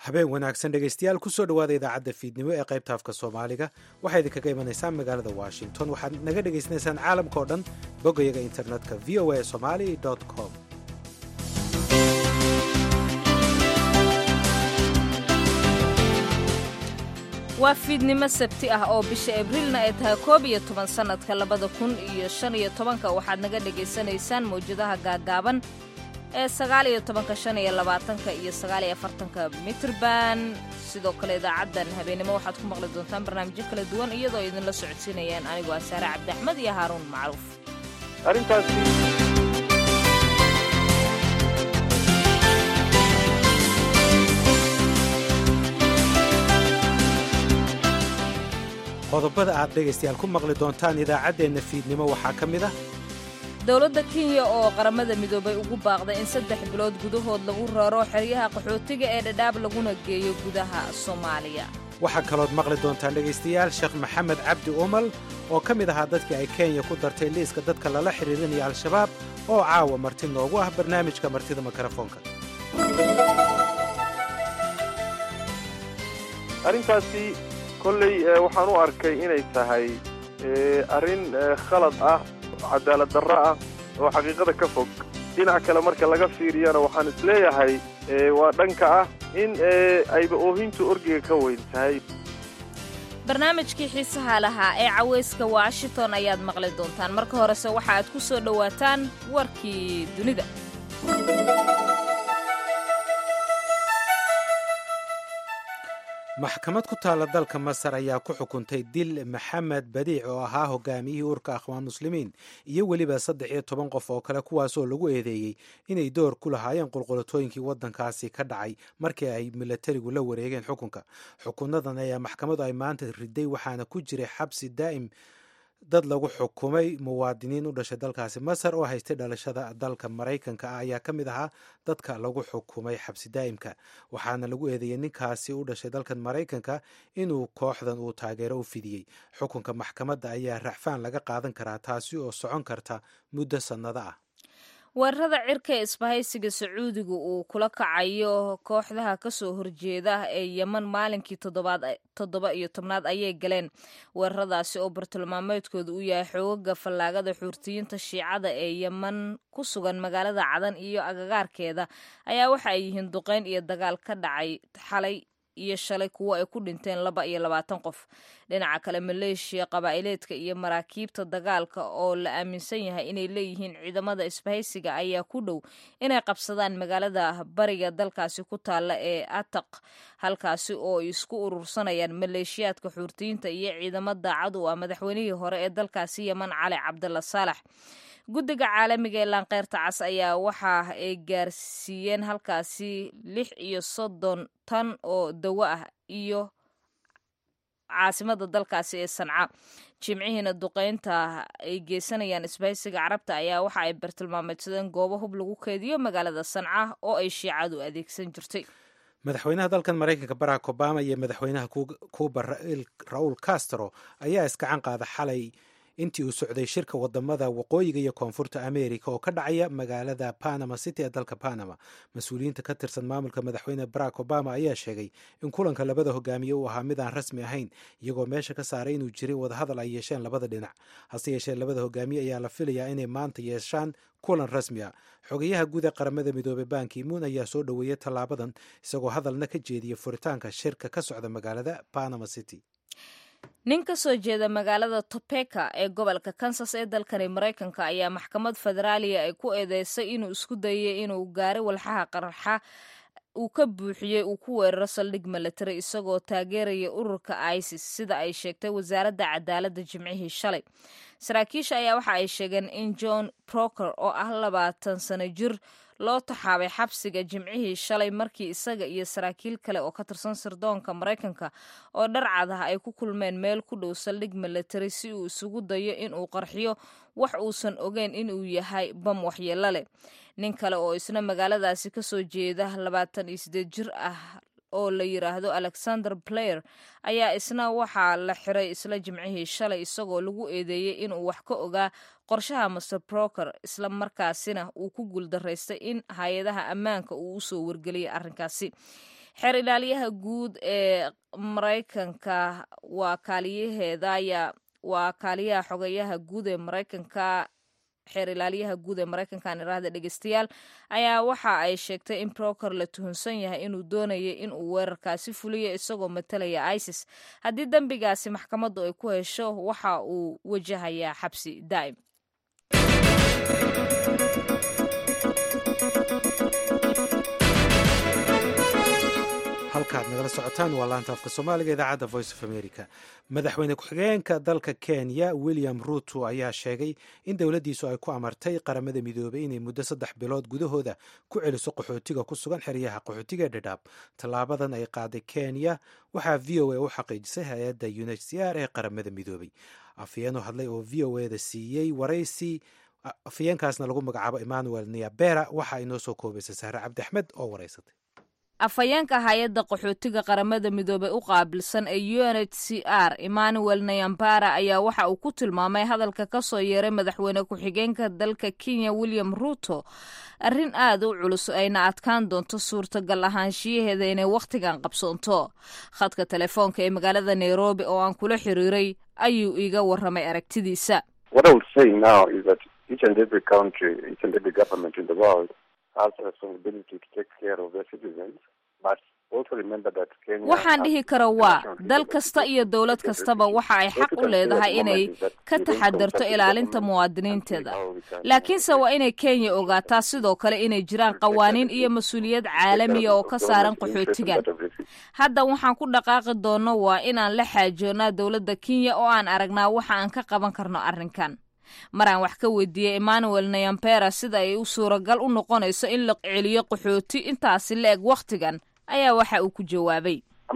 habeen wanaagsan dhegaystayaal kusoo dhowaada idaacadda fiidnimo ee qaybta afka soomaaliga waxaa idinkaga imanaysaan magaalada washington waxaad naga dhegaysanaysaan caalamka oo dhan bogayaga internetka v o a somali com waa fiidnimo sabti ah oo bisha abriilna ay tahay koob iyo toban sannadka labada kun iyo shan iyo tobanka waxaad naga dhegaysanaysaan mawjadaha gaagaaban ee sagaal iyo tobanka shan iyo labaatanka iyo sagaal iyo afartanka mitrban sidoo kale idaacaddan habeenimo waxaad ku maqli doontaan barnaamijyo kala duwan iyadoo idinla socodsiinayaan anigoo ah saare cabdi axmed iyo haaruun macruuf qodobada aad dhegaystayaal ku maqli doontaan idaacaddeenna fiidnimo waxaa ka mid ah dowladda kenya oo qaramada midoobay ugu baaqday in saddex bilood gudahood lagu raro xeryaha qaxootiga ee dhadhaab laguna geeyo gudaha soomaaliya waxaa kalood maqli doontaan dhegaystayaal sheekh maxamed cabdi umal oo ka mid ahaa dadkii ay kenya ku dartay liiska dadka lala xidhiirinaya al-shabaab oo caawa marti noogu ah barnaamijka martida mikrofoonka arrintaasi kolley waxaan u arkay inay tahay arrin khalad ah cadaalad darro ah oo xaqiiqada ka fog dhinac kale marka laga fiiriyana waxaan isleeyahay waa dhanka ah in ayba oohintu orgiga ka weyn tahay barnaamijkii xiisaha lahaa ee cawayska washington ayaad maqli doontaan marka horese waxa aad ku soo dhowaataan warkii dunida maxkamad ku taalla dalka masar ayaa ku xukuntay dil maxamed badiic oo ahaa hogaamiyihii urka akhwaan muslimiin iyo weliba saddex iyo toban qof oo kale kuwaasoo lagu eedeeyey inay door ku lahaayeen qulqulatooyinkii waddankaasi ka dhacay markii ay milatarigu la wareegeen xukunka xukunadan ayaa maxkamadu ay maanta riday waxaana ku jiray xabsi daa'im dad lagu xukumay muwaadiniin u dhashay dalkaasi masar oo haystay dhalashada dalka maraykanka ah ayaa ka mid ahaa dadka lagu xukumay xabsi daa'imka waxaana lagu eedeeyey ninkaasi u dhashay dalkan maraykanka inuu kooxdan uu taageero u fidiyey xukunka maxkamadda ayaa racfaan laga qaadan karaa taasi oo socon karta muddo sannado ah weerarada cirka ee isbahaysiga sacuudiga uu kula kacayo kooxdaha kasoo horjeeda ee yeman maalinkii toddoba iyo tobnaad ayay galeen weeraradaasi oo bartilmaameedkooda uu yahay xoogaga fallaagada xuurtiyiinta shiicada ee yeman ku sugan magaalada cadan iyo agagaarkeeda ayaa waxa ay yihiin duqeyn iyo dagaal ka dhacay xalay iyo shalay kuwo ay ku dhinteen laba iyo labaatan qof dhinaca kale maleeshiya qabaa'ileedka iyo maraakiibta dagaalka oo la aaminsan yahay inay leeyihiin ciidamada isbahaysiga ayaa ku dhow inay qabsadaan magaalada bariga dalkaasi ku taalla ee ataq halkaasi oo ay isku urursanayaan maleeshiyaadka xuurtiyiinta iyo ciidamo daacad u ah madaxweynihii hore ee dalkaasi yeman cali cabdalla saalax guddiga caalamiga ee laanqeyrta cas ayaa waxa ay gaarsiiyeen halkaasi lix iyo soddon tan oo dawo ah iyo caasimada dalkaasi ee sanca jimcihiina duqeynta ay geysanayaan isbahaysiga carabta ayaa waxa ay bartilmaameedsadeen goobo hub lagu keediyo magaalada sanca oo ay shiicadu adeegsan jirtay madaxweynaha dalkan maraykanka barack obama iyo madaxweynaha cuba raul castro ayaa iskacan qaada xalay intii uu socday shirka wadamada waqooyiga iyo koonfurta america oo ka dhacaya magaalada panama city ee dalka panama mas-uuliyiinta ka tirsan maamulka madaxweyne barack obama ayaa sheegay in kulanka labada hogaamiye uu ahaa mid aan rasmi ahayn iyagoo meesha ka saaray inuu jiray wadahadal ay yeesheen labada dhinac hase yeeshee labada hogaamiye ayaa la filayaa inay maanta yeeshaan kulan rasmi a xogayaha guud ee qaramada midoobey bankimuun ayaa soo dhoweeyey tallaabadan isagoo hadalna ka jeediyay furitaanka shirka ka socda magaalada panama city nin ka soo jeeda magaalada topeka ee gobolka kansas ee dalkani maraykanka ayaa maxkamad federaaliya ay ku eedeysay inuu isku dayay inuu gaari walxaha qarxa uu ka buuxiyey uu ku weeraro saldhig milatary isagoo taageeraya ururka isis sida ay sheegtay wasaaradda cadaaladda jimcihii shalay saraakiisha ayaa waxa ay sheegeen in john proker oo ah labaatan sano jir loo taxaabay xabsiga jimcihii shalay markii isaga iyo saraakiil kale oo ka tirsan sirdoonka maraykanka oo dharcad ah ay ku kulmeen meel ku dhow saldhig milatary si uu isugu dayo inuu qarxiyo wax uusan ogeyn inuu yahay bam waxyeelo leh nin kale oo isna magaaladaasi kasoo jeeda labaatan iyo sideed jir ah oo la yiraahdo alexander blair ayaa isna waxaa la xiray isla jimcihii shalay isagoo lagu eedeeyey inuu wax ka ogaa qorshaha master broker isla markaasina uu ku guuldaraystay in hay-adaha ammaanka uu usoo wargeliyay arrinkaasi xeer ilaaliyaha guud ee maraykanka waa kaaliyaheeda ayaa waa kaaliyaha xogeyaha guud ee maraykanka xeer ilaaliyaha guud ee maraykankan iraahda dhegeystayaal ayaa waxa ay sheegtay in broker la tuhunsan yahay inuu doonayay inuu weerarkaasi fuliyo isagoo matalaya isis haddii dembigaasi maxkamaddu ay ku hesho waxa uu wajahayaa xabsi daa'im halkaad nagala socotaan waa laanta afka soomaaliga idaacadda voice of america madaxweyne ku-xigeenka dalka kenya william ruto ayaa sheegay in dowladdiisu ay ku amartay qaramada midoobay inay muddo saddex bilood gudahooda ku celiso qaxootiga ku sugan xeryaha qaxootiga dhadhaab tallaabadan ay qaaday kenya waxaa v o a u xaqiijisay hay-adda unhcr ee qaramada midoobay afyeenoo hadlay oo v o eda siiyey waraysi afyeenkaasna lagu magacaabo emmanuel niabera waxa inoo soo koobaysa sahre cabdi axmed oo waraysatay afhayeenka hay-adda qaxootiga qaramada midoobey u qaabilsan ee u n h c r emmanuel nayambara ayaa waxa uu ku tilmaamay hadalka ka soo yeeray madaxweyne ku-xigeenka dalka kenya william ruto arrin aad u culus ayna adkaan doonto suurtagal ahaanshiyaheeda inay wakhtigan qabsoonto khadka telefoonka ee magaalada nairobi oo aan kula xiriiray ayuu iiga warramay aragtidiisa waxaan dhihi kara waa dal kasta iyo dowlad kastaba waxa ay xaq u leedahay inay ka taxadarto ilaalinta muwaadiniinteeda laakiinse waa inay kenya ogaataa sidoo kale inay jiraan qawaaniin iyo mas-uuliyad caalamiya oo ka saaran qaxootigan hadda waxaan ku dhaqaaqi doonno waa inaan la xaajoonnaa dowladda kenya oo aan aragnaa waxa aan ka qaban karno arrinkan maraan wax ka weydiiyey emmanuel nayampera sida ay u suuragal u noqonayso in la celiyo qaxooti intaasi la eg wakhtigan ayaa waxa uu ku jawaabay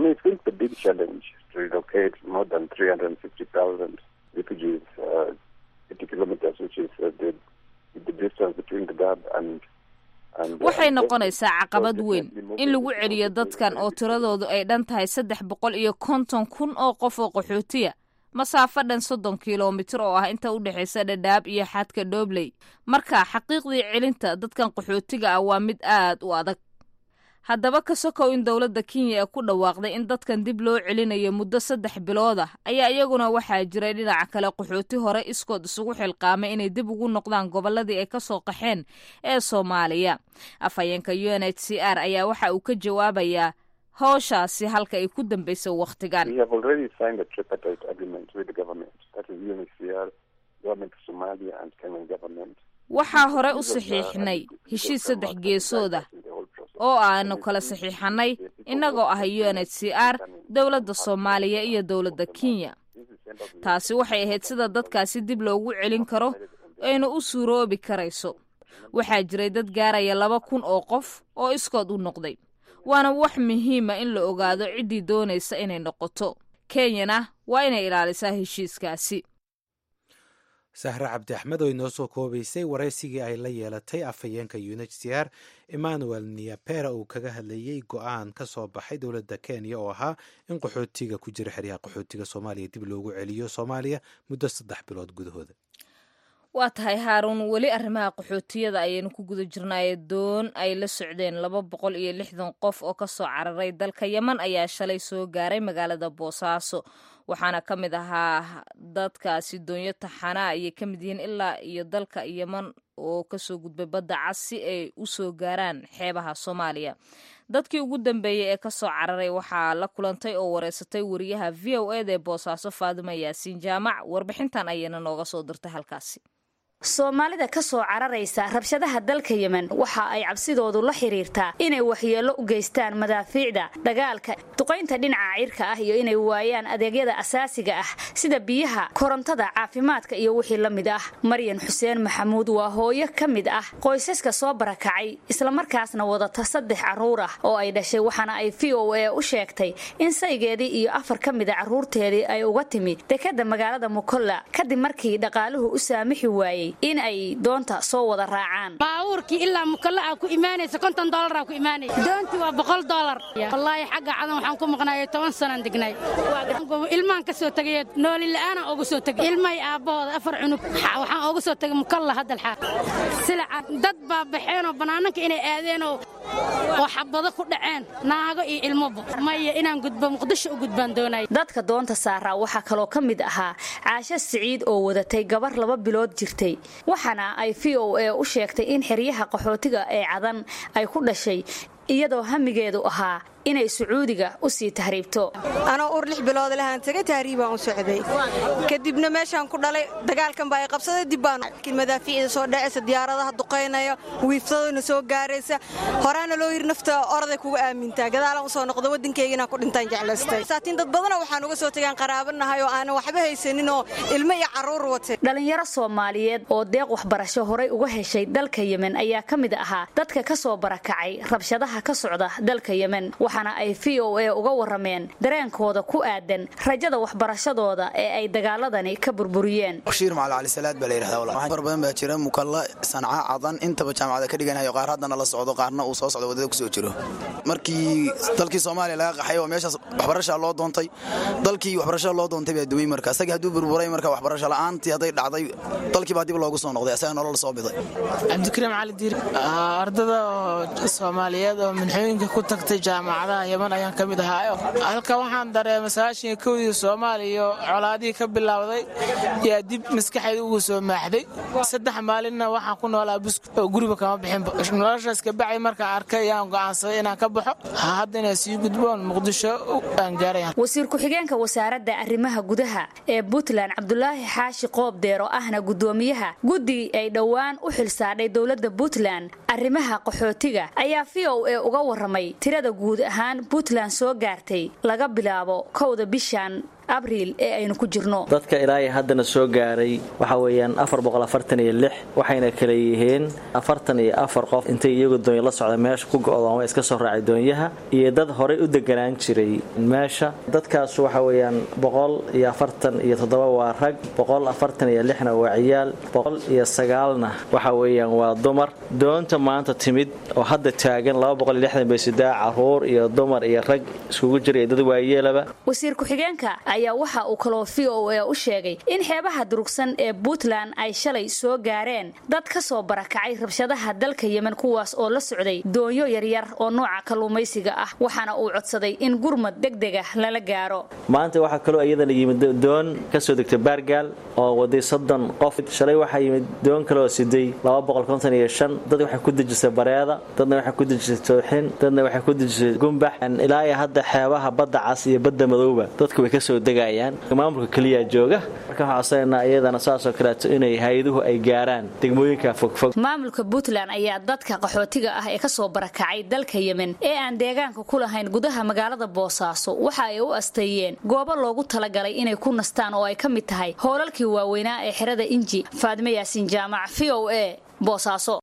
waxay noqonaysaa caqabad weyn in lagu celiyo dadkan oo tiradoodu ay dhan tahay saddex boqol iyo konton kun oo qof oo qaxootiya masaafo dhan soddon kilomitir oo ah inta u dhexaysa dhadhaab iyo xadka dhobley marka xaqiiqdii celinta dadkan qaxootiga ah waa mid aad u adag haddaba ka sokow in dowladda kenya ee ku dhawaaqday in dadkan dib loo celinayo muddo saddex bilood ah ayaa iyaguna waxaa jiray dhinaca kale qaxooti hore iskood isugu xilqaamay inay dib ugu noqdaan gobolladii ay ka soo qaxeen ee soomaaliya afhayeenka u n h c r ayaa waxa uu ka jawaabayaa howshaasi halka ay ku dambaysa wakhtigan waxaa hore u saxiixnay heshiis saddex geesooda oo aanu kala saxiixanay innagoo ah u n h c r dowladda soomaaliya iyo dowladda kenya taasi waxay ahayd sida dadkaasi dib loogu celin karo ayna u suuroobi karayso waxaa jiray dad gaaraya laba kun oo qof oo iskood u noqday waana wax muhiima in la ogaado ciddii doonaysa inay noqoto kenyana waa inay ilaalisaa heshiiskaasi sahre cabdi axmed oo inoo soo koobaysay waraysigii ay la yeelatay afhayeenka u n h c r emmanuel niapera uu kaga hadlayey go-aan ka soo baxay dowladda kenya oo ahaa in qaxootiga ku jira xeryaha qaxootiga soomaaliya dib loogu celiyo soomaaliya muddo saddex bilood gudahooda waa tahay haaruun weli arrimaha qaxootiyada ayaynu ku guda jirnaaye doon ay la socdeen laba boqol iyo lixdan qof oo ka soo cararay dalka yeman ayaa shalay soo gaaray magaalada boosaaso waxaana ka mid ahaa dadkaasi doonyo taxana ayay ka mid yihiin ilaa iyo dalka yeman oo kasoo gudbay badda cas si ay u soo gaaraan xeebaha soomaaliya dadkii ugu dambeeyey ee kasoo cararay waxaa la kulantay oo wareysatay wariyaha v o eda ee boosaaso faadima yaasiin jaamac warbixintan ayayna nooga soo dirtay halkaasi soomaalida ka soo cararaysa rabshadaha dalka yemen waxa ay cabsidoodu la xiriirtaa inay waxyeello u geystaan madaafiicda dagaalka duqaynta dhinaca cirka ah iyo inay waayaan adeegyada asaasiga ah sida biyaha korontada caafimaadka iyo wixii la mid ah maryan xuseen maxamuud waa hooyo ka mid ah qoysaska soo barakacay islamarkaasna wadata saddex carruur ah oo ay dhashay waxaana ay v o a u sheegtay in saygeedii iyo afar ka mida carruurteedii ay uga timi dekadda magaalada mukolla kadib markii dhaqaaluhu u saamixi waayey in ay doonta soo wada raacaan baabuurkii ilaa mukalla aa ku imaanaysa konton doolara ku imaanaysa doontii waa boqol doolar wallaahi xagga cadan waxaan ku maqnaayay toban sanaan degnay ilmaan ka soo tegay nooli la'aanaan ooga soo tegay ilmahay aabbahooda afar cunug waxaan ooga soo tegay mukalla haddal xaar silaca dad baa baxeenoo bannaananka inay aadeenoo oo xabado ku dhaceen naago iyo ilmoba maya inaan gudbo muqdisho u gudbaan doonaya dadka doonta saaraa waxaa kaloo ka mid ahaa caasho siciid oo wadatay gabar laba bilood jirtay waxaana ay v o a u sheegtay in xeryaha qaxootiga ee cadan ay ku dhashay iyadoo hamigeedu ahaa inay sacuudiga u sii tahriibto anoo ur lix bilood lahaan tegay tahriibaan u socday kadibna meeshaan ku dhalay dagaalkan baa ay qabsaday dib baan madaafiicda soo dhacaysa diyaaradaha duqaynaya wiifsadooyna soo gaaraysa horaana loo yiri nafta oraday kuga aamintaa gadaalaan usoo noqda waddankayga inaan ku dhintaan jeclaystay saatiin dad badana waxaan uga soo tegaan qaraabanahay oo aanan waxba haysanin oo ilmo iyo carruur watay dhalinyaro soomaaliyeed oo deeq waxbarasho horay uga heshay dalka yemen ayaa ka mid ahaa dadka ka soo barakacay rabshadaha ka socda dalka yemen waxaana ay v o a uga warameen dareenkooda ku aadan rajada waxbarashadooda ee ay dagaaladani ka burburiyeen bashiir macali cali salaad baa la yidhahdaa far badan baa jira mukalla sanca cadan intaba jaamacada ka dhiganayo qaar haddana la socdo qaarna uu soo socdo waddada kusoo jiro markii dalkii soomaaliya laga qaxay oo meeshaas waxbarashaa loo doontay dalkii waxbarashada loo doontay baa duway marka isagii hadduu burburay marka waxbarasho la'aantii hadday dhacday dalkii baa dib loogu soo noqday asaga nolol soo biday cabdikariim cali diir ardada soomaaliyeed oo minxooyinka ku tagtay jaamacadaha yeman ayaan ka mid ahaayo halka waxaan dareemay sagaashan kowdii soomaaliya colaadihii ka bilowday yaa dib maskaxeeda ugu soo maaxday saddex maalinna waxaan ku noolaa busku oo guriba kama bixinba noloshaas kabacay markaan arkay yaan go'aansaday inaan ka baxo hadda inaan sii gudboon muqdisho aan gaaray wasiir ku-xigeenka wasaaradda arrimaha gudaha ee puntland cabdulaahi xaashi qoob deero ahna guddoomiyaha guddi ay dhowaan u xilsaadhay dowladda puntland arrimaha qaxootiga ayaa v o a uga waramay tirada guud ahaan puntland soo gaartay laga bilaabo kowda bishan abriil ee aynu ku jirno dadka ilaahay haddana soo gaaray waxa weeyaan waxayna kala yihiin afartan iyo afar qof intay iyagu doonya la socda meesha ku go'dooma iska soo raacay doonyaha iyo dad horay u deganaan jiray meesha dadkaas waxa weeyaan boqol iyo afartan iyo toddoba waa rag boqol afartan iyo lixna waa ciyaal boqol iyo sagaalna waxa weeyaan waa dumar doonta maanta timid oo hadda taagan laba boqol iyo lixdan bay sidaa caruur iyo dumar iyo rag iskugu jira iyo dad waayeelaba wasiir ku-xigeenka ayaa waxa uu kaloo v o a u sheegay in xeebaha durugsan ee puntland ay shalay soo gaareen dad ka soo barakacay rabshadaha dalka yemen kuwaas oo la socday doonyo yaryar oo nooca kalluumaysiga ah waxaana uu codsaday in gurmad degdega lala gaaro maanta waxaa kaloo iyadana yimid doon ka soo degtay baargaal oo waday soddon qof shalay waxaa yimid doon kaleoo siday dad waxay ku dejisay bareeda dadna waxay ku dejisay tooxin dadna waxay ku dejisay gumbax ilaa iyo hadda xeebaha badda cas iyo badda madowba dadku way kasoo degayaan maamulka keliya jooga marka waxaa codsanayna iyadana saasoo kaleeto inay hay-aduhu ay gaaraan degmooyinka fogfog maamulka puntland ayaa dadka qaxootiga ah ee kasoo barakacay dalka yemen ee aan deegaanka ku lahayn gudaha magaalada boosaaso waxa ay u asteeyeen goobo loogu talagalay inay ku nastaan oo ay ka mid tahay hoolalkii waaweynaa ee xerada inji faadime yaasiin jaamac v o a boosaaso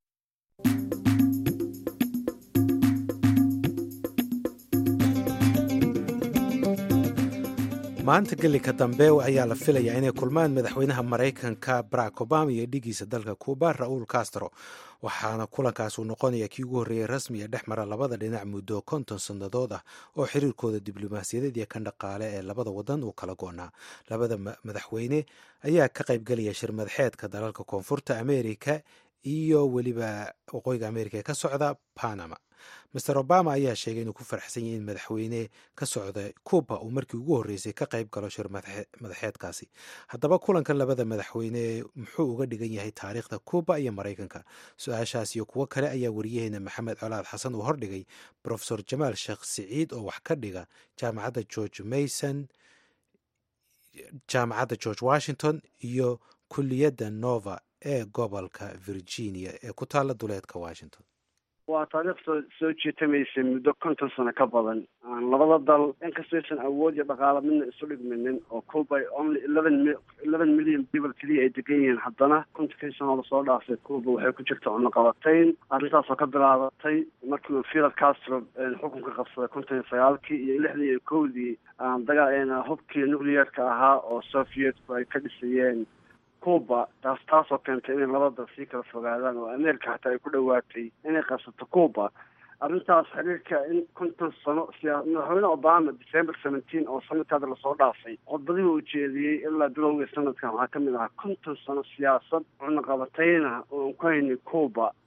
maanta gelika dambe ayaa la filayaa inay kulmaan madaxweynaha maraykanka barack obama iyo dhigiisa dalka cuba ra-uul castro waxaana kulankaas uu noqonaya kii ugu horreeyey rasmi ee dhex mara labada dhinac muddo konton sannadood ah oo xiriirkooda diblomaasiyadeed iyo kan dhaqaale ee labada wadan uu kala goonaa labada madaxweyne ayaa ka qaybgelaya shir madaxeedka dalalka koonfurta amerika iyo weliba waqooyiga amerika ee ka socda panama master obama ayaa sheegay inuu ku faraxsan yahay in madaxweyne ka socda cuba uu markii ugu horreysay ka qayb galo shir madaxeedkaasi haddaba kulankan labada madaxweyne muxuu uga dhigan yahay taariikhda cuba iyo maraykanka su-aashaas iyo kuwo kale ayaa wariyaheena maxamed colaad xasan uu hordhigay profesor jamaal sheekh siciid oo wax ka dhiga jaamacadda george mason jaamacadda george washington iyo kuliyadda nova ee gobolka virginia ee ku taalla duleedka washington waa taariikh soo soo jeetamaysay muddo konton sano ka badan labada dal inkastaysan awood iyo dhaqaalo midna isu dhigminin oo cuba only eleven eleven million people keliya ay degan yihiin haddana kontonkii sanoo lasoo dhaafay cuba waxay ku jirta cunaqabatayn arrintaasoo ka bilaabatay markii uu fidel castro xukunka qabsaday konton iyo sagaalkii iyo lixdii iyo kowdii dagaal hubkii nuclearka ahaa oo sovietku ay ka dhisayeen cuba taas taasoo keentay inay laba dal sii kala fogaadaan oo america xataa ay ku dhowaatay inay qabsato cuba arrintaas xiriirka in konton sano siyaa madaxweyne obama december seventeen oo sanadka hadda lasoo dhaafay khudbadihii uu jeediyey ilaa bilowgii sanadkan waxaa kamid ahaa konton sano siyaasad cunaqabatayna oo aan ku haynay cuba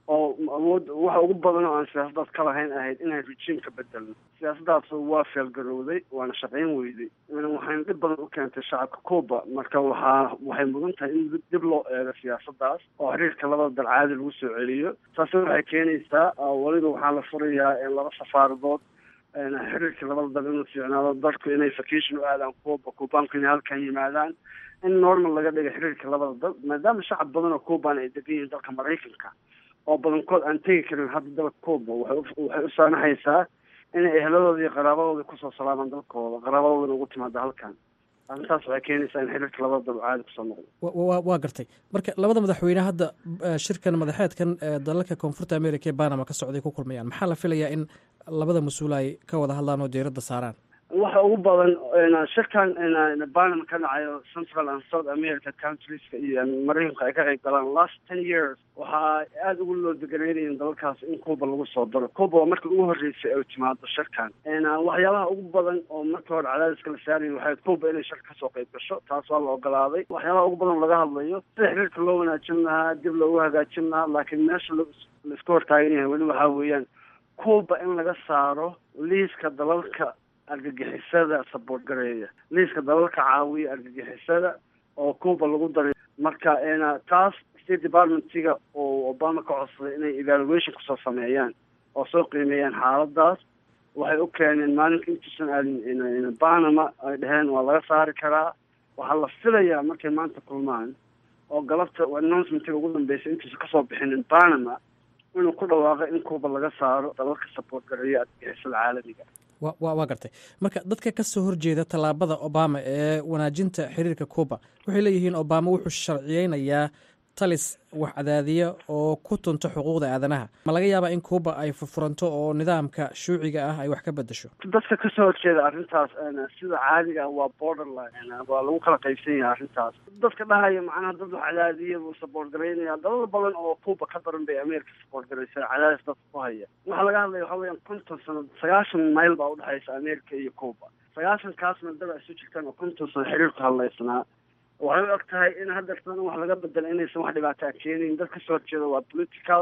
oo awood waxa ugu badan oo aan siyaasadaas ka lahayn ahayd inaan rejiimka bedelno siyaasaddaas waa feelgarowday waana shaqayn weyday waxayna dhib badan u keentay shacabka cuba marka waxaa waxay mudan tahay in dib loo eego siyaasaddaas oo xiriirka labada dal caadi lagu soo celiyo taasi waxay keenaysaa weliba waxaa la furayaa laba safaaradood xiriirka labada dal inuu fiicnaado dadku inay vacation u aadaan cuba cubaanku inay halkan yimaadaan in normal laga dhiga xiriirka labada dal maadaama shacab badan oo cuban ay degan yihiin dalka maraykanka oo badankood aan tegi karin hadda dalka cuba waxay u saamaxaysaa inay ehladooda iyo qaraabadooda kusoo salaamaan dalkooda qaraabadoodana ugu timaada halkan arrintaas waxay keenaysaa in xiriirka labada dal caadi kusoo noqdo waa gartay marka labada madaxweyne hadda shirkan madaxeedkan dalalka koonfurta america ee banama ka socday ku kulmayaan maxaa la filayaa in labada mas-uul ay ka wada hadlaan oo diiradda saaraan waxa ugu badan shirkan banama ka dhacayo central and south america countrieska iyo maraykanka ay ka qayb galaan last ten years waxaa aada ugu loo deganeynayeen dalalkaas in cuba lagu soo daro cuba waa markii ugu horreysay ay timaado shirkan waxyaabaha ugu badan oo markii hore cadaadiska la saarayay waxay cuba inay shirka kasoo qayb gasho taas waa la ogolaaday waxyaabaha ugu badan laga hadlayo sida xiriirka loo wanaajin lahaa dib loogu hagaajin lahaa laakiin meesha laisku hortaagan yahay weli waxaa weeyaan cuba in laga saaro liiska dalalka argagixisada saboort gareeya liiska dalalka caawiya argagixisada oo cuba lagu daray marka taas state departmentiga oo obama ka codsaday inay evaluation kusoo sameeyaan oo soo qiimeeyaan xaaladaas waxay u keeneen maalinka intuusan aadin banama ay dheheen waa laga saari karaa waxaa la filayaa markay maanta kulmaan oo galabta announcementiga ugu dambeysay intuusan kasoo bixinin banama inuu ku dhawaaqo in cuba laga saaro dalalka saboort gareeya argagixisada caalamiga wa waa gartay marka dadka ka soo horjeeda tallaabada obama ee wanaajinta xiriirka cuba waxay leeyihiin obama wuxuu sharciyeynayaa talis wax cadaadiya oo ku tunto xuquuqda aadanaha ma laga yaabaa in cuba ay furfuranto oo nidaamka shuuciga ah ay wax ka bedesho dadka kasoo horjeeda arrintaas sida caadiga ah waa borderline waa lagu kala qaybsan yahay arrintaas dadka dhahaya macnaha dad wax cadaadiya buu saboort garaynaya dalal badan oo cuba ka daran bay america saboort garaysa cadaadis dadka ku haya waxaa laga hadlaya waxa weeyaan konton sano sagaashan mayl baa udhexaysa america iyo cuba sagaashankaasna dad isu jirtaan oo konton sano xiriirku hadlaysnaa waxay u eg tahay in haddeertan wax laga bedela inaysan wax dhibaataa keenayn dad kasoo horjeeda waa political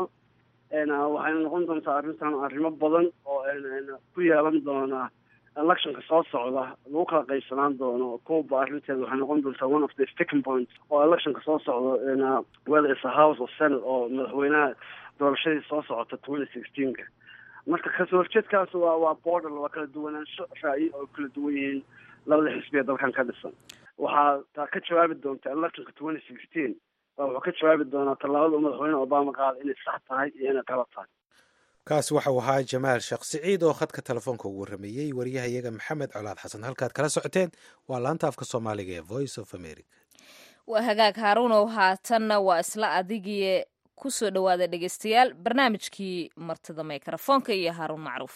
waxayna noqon doontaa arrintan arrimo badan oo ku yeelan doona electionka soo socda lagu kala qaybsanaan doono cuba arrinteeda waxay noqon doontaa one of the sticking point oo electionka soo socdo whether is a house or senate oo madaxweynaha doorashadii soo socota twenty sixteenka marka kasoo horjeedkaas waa waa border waa kala duwanaansho ra'yi oo kala duwan yihiin labada xisbiya dalkan ka dhisan waxaa taa ka jawaabi doonta electionka twenty sixteen baa wuxuu ka jawaabi doonaa tallaabada uu madaxweyne obama qaada inay sax tahay iyo inay qalab tahay kaasi waxau ahaa jamaal sheekh siciid oo khadka telefoonka ugu warrameeyey waryahayaga maxamed colaad xasan halkaad kala socoteen waa laanta afka soomaaliga ee voice of america waa hagaag haaruunow haatanna waa isla adigii ku soo dhowaada dhegeystayaal barnaamijkii martida mikrofoonka iyo haaruun macruuf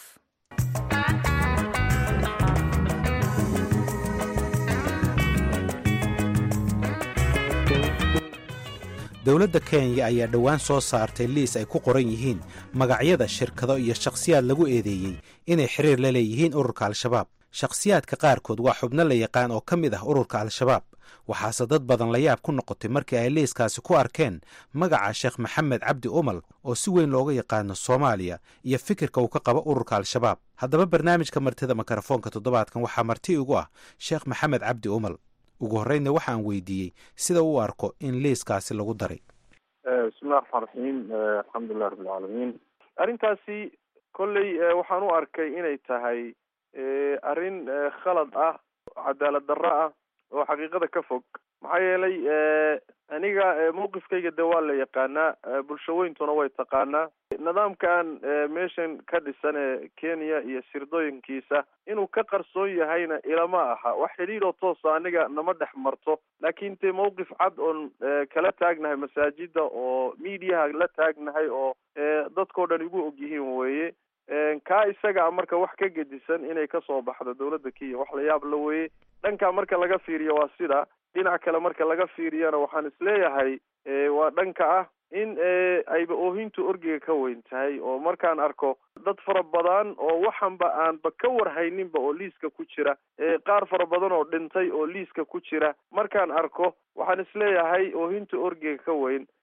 dowladda kenya ayaa dhowaan soo saartay liis ay ku qoran yihiin magacyada shirkado iyo shakhsiyaad lagu eedeeyey inay xiriir la leeyihiin ururka al-shabaab shakhsiyaadka qaarkood waa xubno la yaqaan oo ka mid ah ururka al-shabaab waxaase dad badan la yaab ku noqotay markii ay liiskaasi ku arkeen magaca sheekh maxamed cabdi umal oo si weyn looga yaqaano soomaaliya iyo fikirka uu ka qabo ururka al-shabaab haddaba barnaamijka martida mikrofoonka toddobaadkan waxaa marti ugu ah sheekh maxamed cabdi umal ugu horreynna waxaan weydiiyey sida u arko in liiskaasi lagu daray bismillahi raxmaan raxiim alxamdulilah rabbilcaalamiin arrintaasi kolley waxaan u arkay inay tahay arrin khalad ah cadaalad darro ah oo xaqiiqada ka fog maxaa yeelay aniga mawqifkayga de waa la yaqaanaa bulshaweyntuna way taqaanaa nidaamkan meeshan ka dhisan ee kenya iyo sirdooyinkiisa inuu ka qarsoon yahayna ilama aha wax xidhiidoo toosa aniga nama dhex marto laakiin te mawqif cad oon kala taagnahay masaajida oo mediaha la taagnahay oo dadkao dhan igu og yihiin weeye kaa isaga marka wax ka gedisan inay kasoo baxdo dawladda kenya wax la yaab la weeye dhanka marka laga fiiriyo waa sida dhinac kale marka laga fiiriyana waxaan isleeyahay waa dhanka ah in ayba oohintu orgiga ka weyn tahay oo markaan arko dad fara badan oo waxanba aanba ka warhayninba oo liiska ku jira qaar fara badan oo dhintay oo liiska ku jira markaan arko waxaan isleeyahay oohinta orgiga ka weyn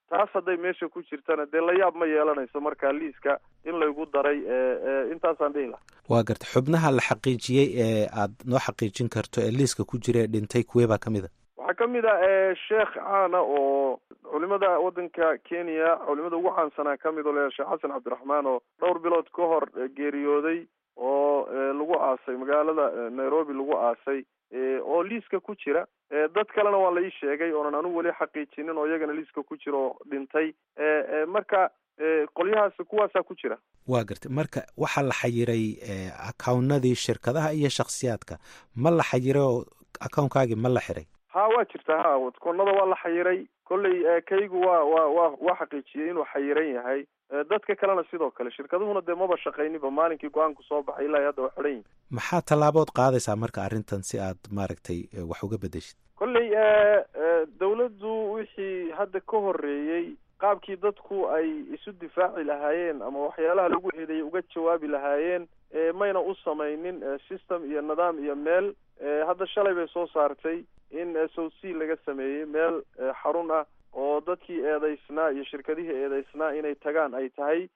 taas hadday meesha ku jirtana dee layaab ma yeelanayso markaa liiska in laygu daray intaasaan dhihi laha waa garta xubnaha la xaqiijiyey ee aad noo xaqiijin karto ee liiska ku jira ee dhintay kuwee baa ka mid a waxaa ka mid ah sheekh caana oo culimada waddanka kenya culimada ugu caansanaa ka mid oo leeyahay sheekh xasan cabdiraxmaan oo dhowr bilood ka hor geeriyooday oo lagu aasay magaalada nairobi lagu aasay oo liiska ku jira dad kalena waa la ii sheegay oonan anigu weli xaqiijinin oo iyagana liiska ku jira oo dhintay marka qolyahaas kuwaasaa ku jira waa gartay marka waxaa la xayiray accownadii shirkadaha iyo shakhsiyaadka ma la xayiray oo accownkaagii ma la xiray ha waa jirta ha koonada waa la xayiray kolley kaygu waa waa wa waa xaqiijiyey inuu xayiran yahay dadka kalena sidoo kale shirkaduhuna dee maba shaqayniba maalinkii go-aanku soo baxay ilaa hadda waa xidhan yihin maxaa tallaabood qaadaysaa marka arrintan si aad maaragtay wax uga bedeshid kolley dawladdu wixii hadda ka horreeyey qaabkii dadku ay isu difaaci lahaayeen ama waxyaalaha lagu eedeeyay uga jawaabi lahaayeen mayna u samaynin system iyo nidaam iyo meel hadda shalay bay soo saartay in south laga sameeyey meel xarun ah oo dadkii eedaysnaa iyo shirkadihii eedaysnaa inay tagaan ay tahay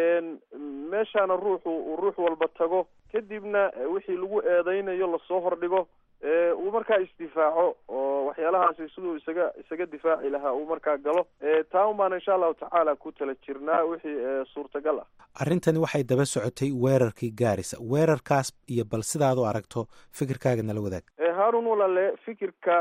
meeshaana ruuxu uu ruux walba tago kadibna wixii lagu eedeynayo lasoo hordhigo uu markaa isdifaaco oo waxyaalahaasi siduu isaga isaga difaaci lahaa uu markaa galo taa un baana insha allahu tacaala ku tala jirnaa wixii suurtagal ah arrintani waxay daba socotay weerarkii gaarisa weerarkaas iyo bal sidaad u aragto fikirkaaga nala wadaag haarun walale fikirka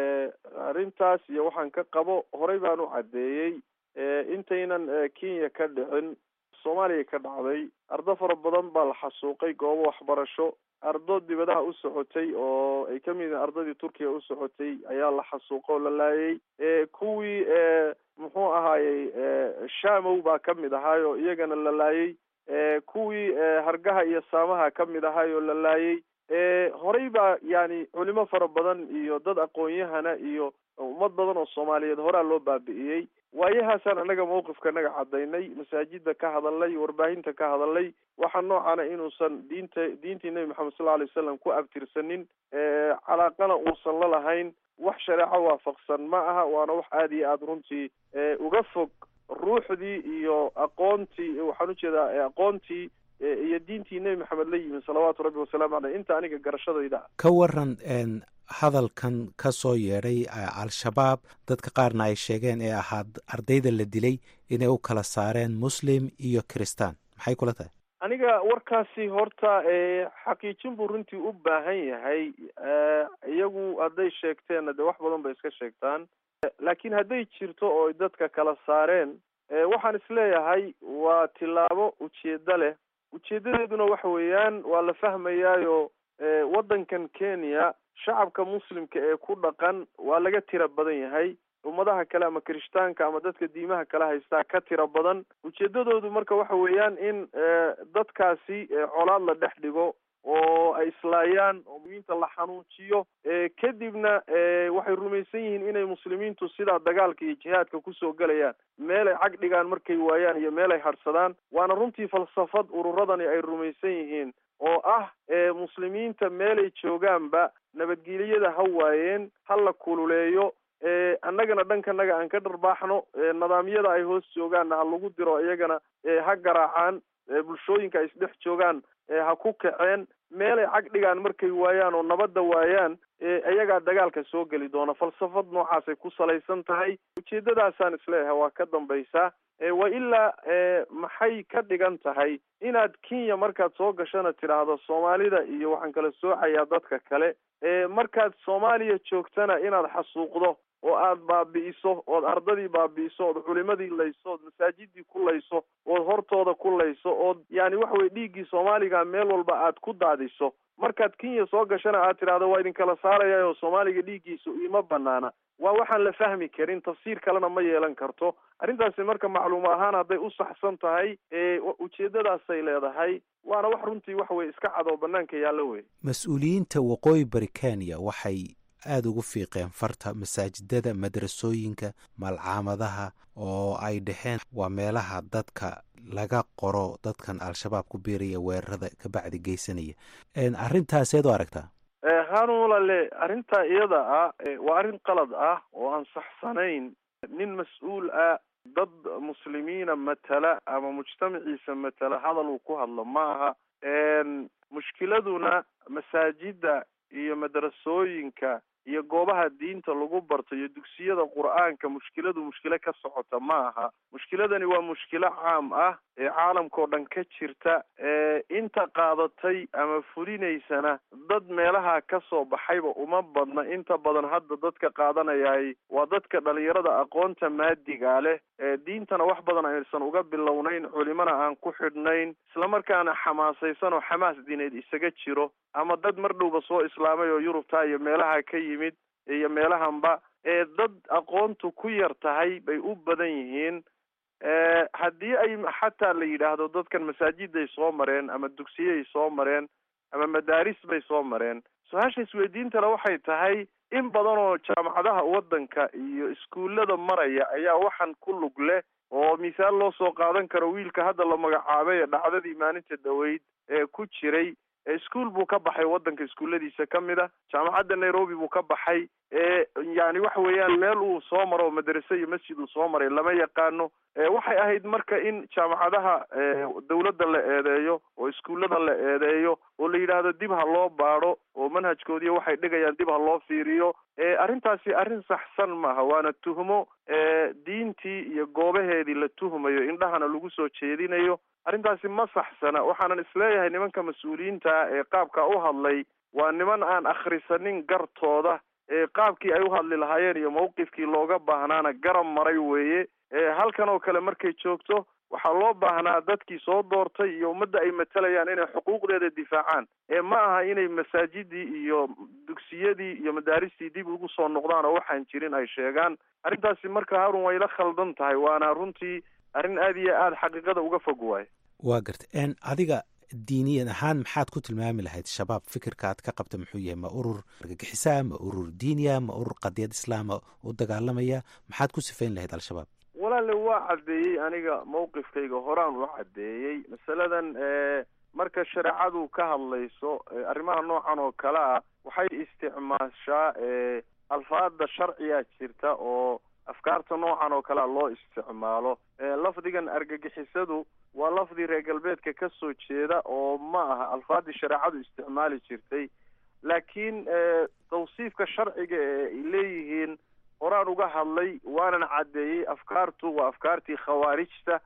arrintaas iyo waxaan ka qabo horey baan u caddeeyey intaynan kenya ka dhicin soomaaliya ka dhacday ardo fara badan baa la xasuuqay goobo waxbarasho ardo dibadaha u socotay oo ay ka mid yihiin ardadii turkiya u socotay ayaa la xasuuqa oo la laayay kuwii muxuu ahaayey shamow baa ka mid ahaay oo iyagana la laayay kuwii hargaha iyo saamaha ka mid ahaay oo la laayay horey baa yani culimo fara badan iyo dad aqoon-yahana iyo ummad badan oo soomaaliyeed horaa loo baabi'iyey waayahaasaan annaga mawqifka naga cadaynay masaajida ka hadalnay warbaahinta ka hadalnay waxaa noocana inuusan diinta diintii nebi maxamed sal alay wasalam ku abtirsanin calaaqana uusan la lahayn wax shareeco waafaqsan ma aha waana wax aada iyo aada runtii uga fog ruuxdii iyo aqoontii waxaan ujeedaa aqoontii iyo diintii nebi maxamed la yimi salawaatu rabbi wasalaamu caleyh inta aniga garashadayda ka waran hadalkan ka soo yeedhay al-shabaab dadka qaarna ay sheegeen ee ahaa ardayda la dilay inay u kala saareen muslim iyo kiristaan maxay kula tahay aniga warkaasi horta xaqiijin buu runtii u baahan yahay iyagu hadday sheegteenna dee wax badan bay iska sheegtaan laakiin hadday jirto oo ay dadka kala saareen waxaan isleeyahay waa tillaabo ujeeddo leh ujeedadeeduna waxa weeyaan waa la fahmayaayo waddankan kenya shacabka muslimka ee ku dhaqan waa laga tira badan yahay ummadaha kale ama kirishtaanka ama dadka diimaha kala haystaa ka tira badan ujeedadoodu marka waxa weeyaan in dadkaasi colaad la dhex dhigo oo ay islaayaan oo muslimiinta la xanuujiyo kadibna waxay rumaysan yihiin inay muslimiintu sidaa dagaalka iyo jihaadka kusoo gelayaan meel ay cag dhigaan markay waayaan iyo meel ay hadhsadaan waana runtii falsafad ururadani ay rumaysan yihiin oo ah muslimiinta meelay joogaanba nabadgelyada ha waayeen ha la kululeeyo annagana dhankanaga aan ka dharbaaxno nidaamyada ay hoos joogaanna ha lagu diro iyagana ha garaacaan bulshooyinka ay isdhex joogaan ha ku kaceen meelay cag dhigaan markay waayaan oo nabadda waayaan iyagaa dagaalka soo geli doona falsafad noocaasay ku salaysan tahay ujeedadaasaan isleeyahay waa ka dambaysaa wa ilaa maxay ka dhigan tahay inaad kenya markaad soo gashana tidhaahdo soomaalida iyo waxaan kala soocayaa dadka kale markaad soomaaliya joogtana inaad xasuuqdo oo aad baabi'iso ood ardadii baabi'iso ood culimadii layso ood masaajidii ku layso ood hortooda ku layso ood yani waxa weye dhiiggii soomaaliga meel walba aad ku daadiso markaad kenya soo gashana aad tidhaahdo waa idinkala saaraya oo soomaaliga dhiiggiisu iima banaana waa waxaan la fahmi karin tafsiir kalena ma yeelan karto arrintaasi marka macluuma ahaan hadday u saxsan tahay ujeedadaasay leedahay waana wax runtii waxa weye iska cad oo banaanka yaallo wey mas-uuliyiinta waqooyi bari kenya waxay aada ugu fiiqeen farta masaajidada madrasooyinka malcaamadaha oo ay dhaheen waa meelaha dadka laga qoro dadkan al-shabaab ku biiraya weerarada kabacdi geysanaya arintaaseed u aragtaa hanulale arrintaa iyada ah waa arrin qalad ah oo aan saxsanayn nin mas-uul ah dad muslimiina matala ama mujtamaciisa matala hadal uu ku hadlo ma aha mushkiladuna masaajida iyo madrasooyinka iyo goobaha diinta lagu barto iyo dugsiyada qur-aanka mushkiladu mushkilo ka socota ma aha mushkiladani waa mushkilo caam ah ee caalamkao dhan ka jirta ee inta qaadatay ama fulinaysana dad meelaha ka soo baxayba uma badna inta badan hadda dadka qaadanayahay waa dadka dhalinyarada aqoonta maadiga leh ee diintana wax badan aysan uga bilownayn culimana aan ku xidhnayn islamarkaana xamaasaysan oo xamaas diineed isaga jiro ama dad mar dhowba soo islaamay oo yurubta iyo meelaha ka yimid iyo meelahanba ee dad aqoontu ku yar tahay bay u badan yihiin haddii ay xataa la yidhaahdo dadkan masaajiday soo mareen ama dugsiyay soo mareen ama madaaris bay soo mareen su-aasha isweydiintale waxay tahay in badan oo jaamacadaha waddanka iyo iskuullada maraya ayaa waxaan ku lug leh oo misaal loo soo qaadan karo wiilka hadda la magacaabay ee dhacdadii maalinta dhaweyd ee ku jiray iskuol buu ka baxay waddanka iskuulladiisa ka mid a jaamacadda nairobi buu ka baxay yani waxa weeyaan meel uu soo maro oo madrase iyo masjid uu soo maray lama yaqaano waxay ahayd marka in jaamacadaha dawladda la eedeeyo oo iskuullada la eedeeyo oo la yidhaahdo dib ha loo baadho oo manhajkoodiiyo waxay dhigayaan dib ha loo fiiriyo arrintaasi arrin saxsan maaha waana tuhmo diintii iyo goobaheedii la tuhmayo indhahana lagu soo jeedinayo arrintaasi ma saxsana waxaanan isleeyahay nimanka mas-uuliyiinta ee qaabka u hadlay waa niman aan akhrisanin gartooda ee qaabkii ay u hadli lahaayeen iyo mawqifkii looga baahnaana garab maray weeye halkan oo kale markay joogto waxaa loo baahnaa dadkii soo doortay iyo ummadda ay matalayaan inay xuquuqdeeda difaacaan ee ma aha inay masaajidii iyo dugsiyadii iyo madaaristii dib ugu soo noqdaan oo waxaan jirin ay sheegaan arrintaasi marka harun way la khaldan tahay waana runtii arrin aada iyo aada xaqiiqada uga fog waayo waa garta adiga diiniyan ahaan maxaad ku tilmaami lahayd shabaab fikirka aad ka qabta muxuu yahay ma urur argagixisaa ma urur diiniya ma urur qadiyad islaama u dagaalamaya maxaad ku sifayn lahayd al-shabaab walaale waa caddeeyey aniga mawqifkayga horaan u caddeeyey masaladan marka shareecadu ka hadlayso arrimaha noocan oo kale ah waxay isticmaashaa alfaada sharciyaa jirta oo afkaarta noocan oo kalea loo isticmaalo lafdigan argagixisadu waa lafdi reer galbeedka ka soo jeeda oo ma aha alfaadii shareecadu isticmaali jirtay laakiin tawsiifka sharciga ee ay leeyihiin horaan uga hadlay waanan caddeeyey afkaartu waa afkaartii khawaarijta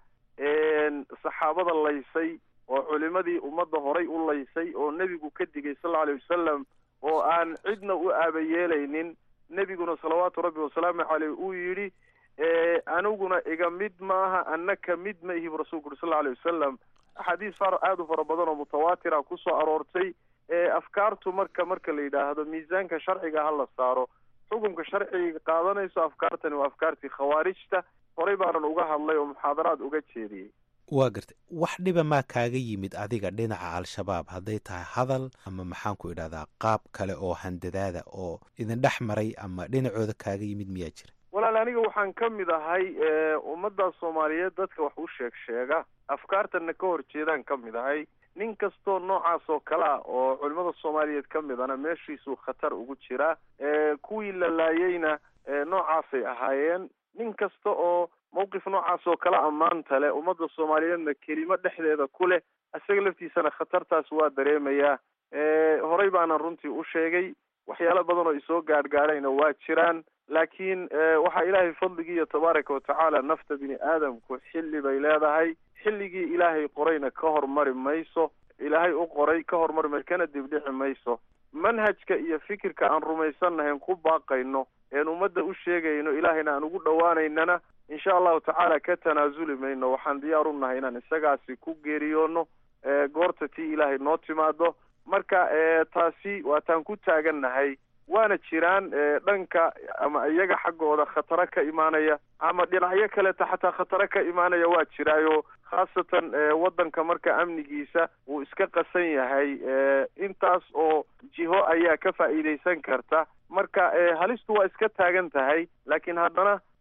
saxaabada laysay oo culimadii ummadda horay u laysay oo nebigu ka digay sal alay wasalam oo aan cidna u aabayeelaynin nebiguna salawaatu rabbi wasalaamu caleyh uu yidhi aniguna iga mid maaha annaka mid ma ihi bu rasulku uri sal alay wasalam axaadiis far aada u fara badan oo mutawaatira kusoo aroortay afkaartu marka marka la yidhaahdo miisaanka sharciga ha la saaro xukunka sharciga qaadanayso afkaartani waa afkaartii khawaarijta horay baanan uga hadlay oo muxaadaraad uga jeediyey waa gartay wax dhiba maa kaaga yimid adiga dhinaca al-shabaab hadday tahay hadal ama maxaan ku idhahdaa qaab kale oo handadaada oo idin dhex maray ama dhinacooda kaaga yimid miyaa jira walaal aniga waxaan ka mid ahay ummadda soomaaliyeed dadka wax u sheeg sheega afkaartana ka hor jeedaan ka mid ahay nin kastoo noocaas oo kale ah oo culimada soomaaliyeed ka midana meeshiisuu khatar ugu jiraa kuwii la laayeyna noocaasay ahaayeen nin kasta oo mawqif noocaas oo kale ammaanta leh ummadda soomaaliyeedna kelimo dhexdeeda ku leh isaga laftiisana khatartaas waa dareemayaa horey baanan runtii u sheegay waxyaalo badan oo isoo gaadhgaadhayna waa jiraan laakiin waxaa ilaahay fadligiiyo tabaaraka watacaala nafta bini aadamku xilli bay leedahay xilligii ilaahay qorayna ka hormari mayso ilaahay u qoray ka hormari mayso kana dibdhici mayso manhajka iyo fikirka aan rumaysannahayn ku baaqayno een ummadda u sheegayno ilaahayna aan ugu dhowaanaynana insha allahu tacaala ka tanaasuli mayno waxaan diyaar u nahay inaan isagaasi ku geeriyoono goorta tii ilaahay noo timaado marka taasi waataan ku taagannahay waana jiraan dhanka ama iyaga xaggooda khataro ka imaanaya ama dhinacyo kaleta xataa khataro ka imaanaya waa jiraayo khaasatan waddanka marka amnigiisa wuu iska qasan yahay intaas oo jiho ayaa ka faa'iidaysan karta marka halistu waa iska taagan tahay laakiin haddana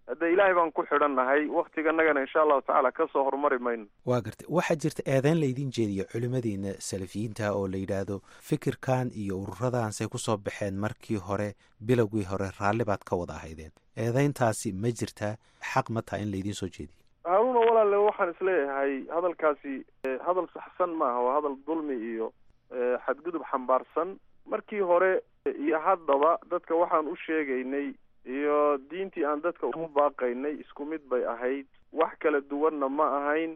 hadde ilaahay baan ku xidhannahay waktiganagana insha allahu tacaala kasoo horumari mayno waa gartay waxaa jirta eedeyn laydin jeediyo culimmadiina salafiyiinta oo la yidhaahdo fikirkan iyo ururadaanse kusoo baxeen markii hore bilowgii hore raalli baad ka wada ahaydeen eedeyntaasi ma jirtaa xaq ma taha in laydiin soo jeediyo haaruna walaale waxaan isleeyahay hadalkaasi hadal saxsan maaha waa hadal dulmi iyo xadgudub xambaarsan markii hore iyo haddaba dadka waxaan u sheegaynay iyo diintii aan dadka ugu baaqaynay isku mid bay ahayd wax kala duwanna ma ahayn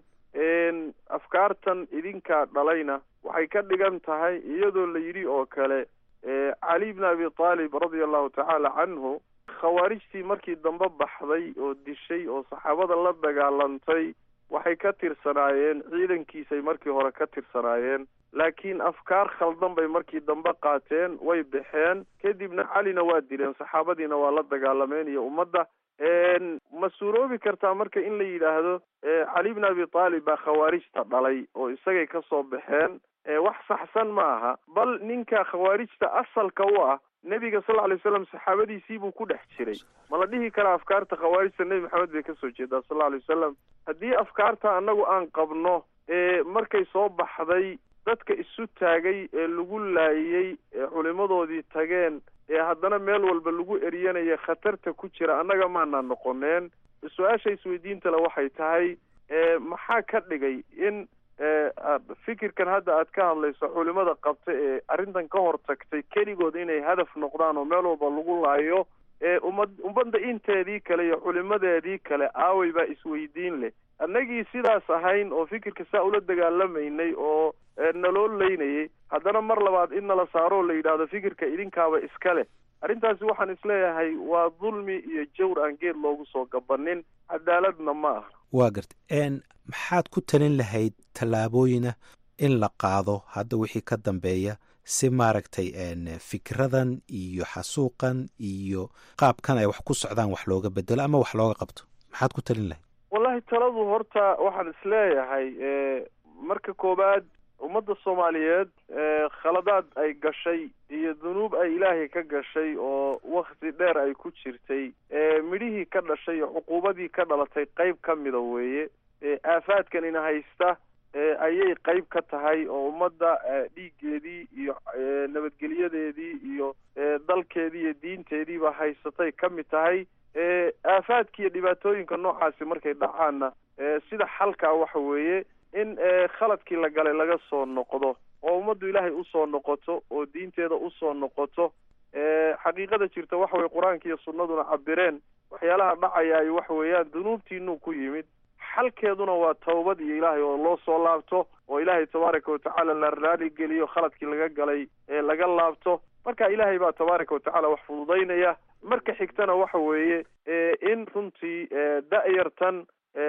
afkaartan idinkaa dhalayna waxay ka dhigan tahay iyadoo la yidhi oo kale cali bn abi taalib radia allahu tacaala canhu khawaarijtii markii dambe baxday oo dishay oo saxaabada la dagaalantay waxay ka tirsanaayeen ciidankiisay markii hore ka tirsanaayeen laakiin afkaar khaldan bay markii dambe qaateen way baxeen kadibna calina waa dileen saxaabadiina waa la dagaalameen iyo ummadda ma suuroobi kartaa marka in la yidhaahdo cali bn abi taalib baa khawaarijta dhalay oo isagay ka soo baxeen wax saxsan ma aha bal ninka khawaarijta asalka u ah nebiga sal alay slam saxaabadiisii buu ku dhex jiray ma la dhihi karaa afkaarta khawaarijta nebi maxamed bay kasoo jeedaa sal alay wasalam haddii afkaarta annagu aan qabno markay soo baxday dadka isu taagay ee lagu laayey ee culimadoodii tageen ee haddana meel walba lagu eryanaya khatarta ku jira annaga maana noqoneen su-aasha isweydiinta le waxay tahay maxaa ka dhigay in fikirkan hadda aad ka hadlayso culimada qabta ee arrintan ka hor tagtay keligood inay hadaf noqdaan oo meel walba lagu laayo eeumad ummadda inteedii kale iyo culimadeedii kale aaway baa isweydiin leh annagii sidaas ahayn oo fikirka saa ula dagaalamaynay oo naloo leynayay haddana mar labaad in nala saaroo la yidhaahdo fikirka idinkaaba iska leh arrintaasi waxaan isleeyahay waa dulmi iyo jawr aan geed loogu soo gabanin cadaaladna ma aha waa garta maxaad ku talin lahayd tallaabooyina in la qaado hadda wixii ka dambeeya si maaragtay fikradan iyo xasuuqan iyo qaabkan ay wax ku socdaan wax looga bedelo ama wax looga qabto maxaad ku talin lahayd wallahi taladu horta waxaan isleeyahay marka koowaad ummadda soomaaliyeed khaladaad ay gashay iyo dunuub ay ilaahay ka gashay oo wakti dheer ay ku jirtay midhihii ka dhashay iyo cuquubadii ka dhalatay qayb ka mida weeye aafaadkanina haysta ayay qayb ka tahay oo ummadda dhiiggeedii iyo nabadgelyadeedii iyo dalkeedii iyo diinteediiba haysatay ka mid tahay aafaadki iyo dhibaatooyinka noocaasi markay dhacaanna sida xalkaa waxa weeye in khaladkii la galay laga soo noqdo oo ummaddu ilaahay usoo noqoto oo diinteeda usoo noqoto xaqiiqada jirta waxa weye qur-aanka iyo sunnaduna cabireen waxyaalaha dhacayaay waxa weeyaan dunuubtiinuu ku yimid xalkeeduna waa tawbad iyo ilaahay oo loo soo laabto oo ilaahay tabaaraka watacaala la raali geliyo khaladkii laga galay ee laga laabto marka ilaahay baa tabaaraka watacaala wax fududaynaya marka xigtana waxa weeye in runtii da-yartan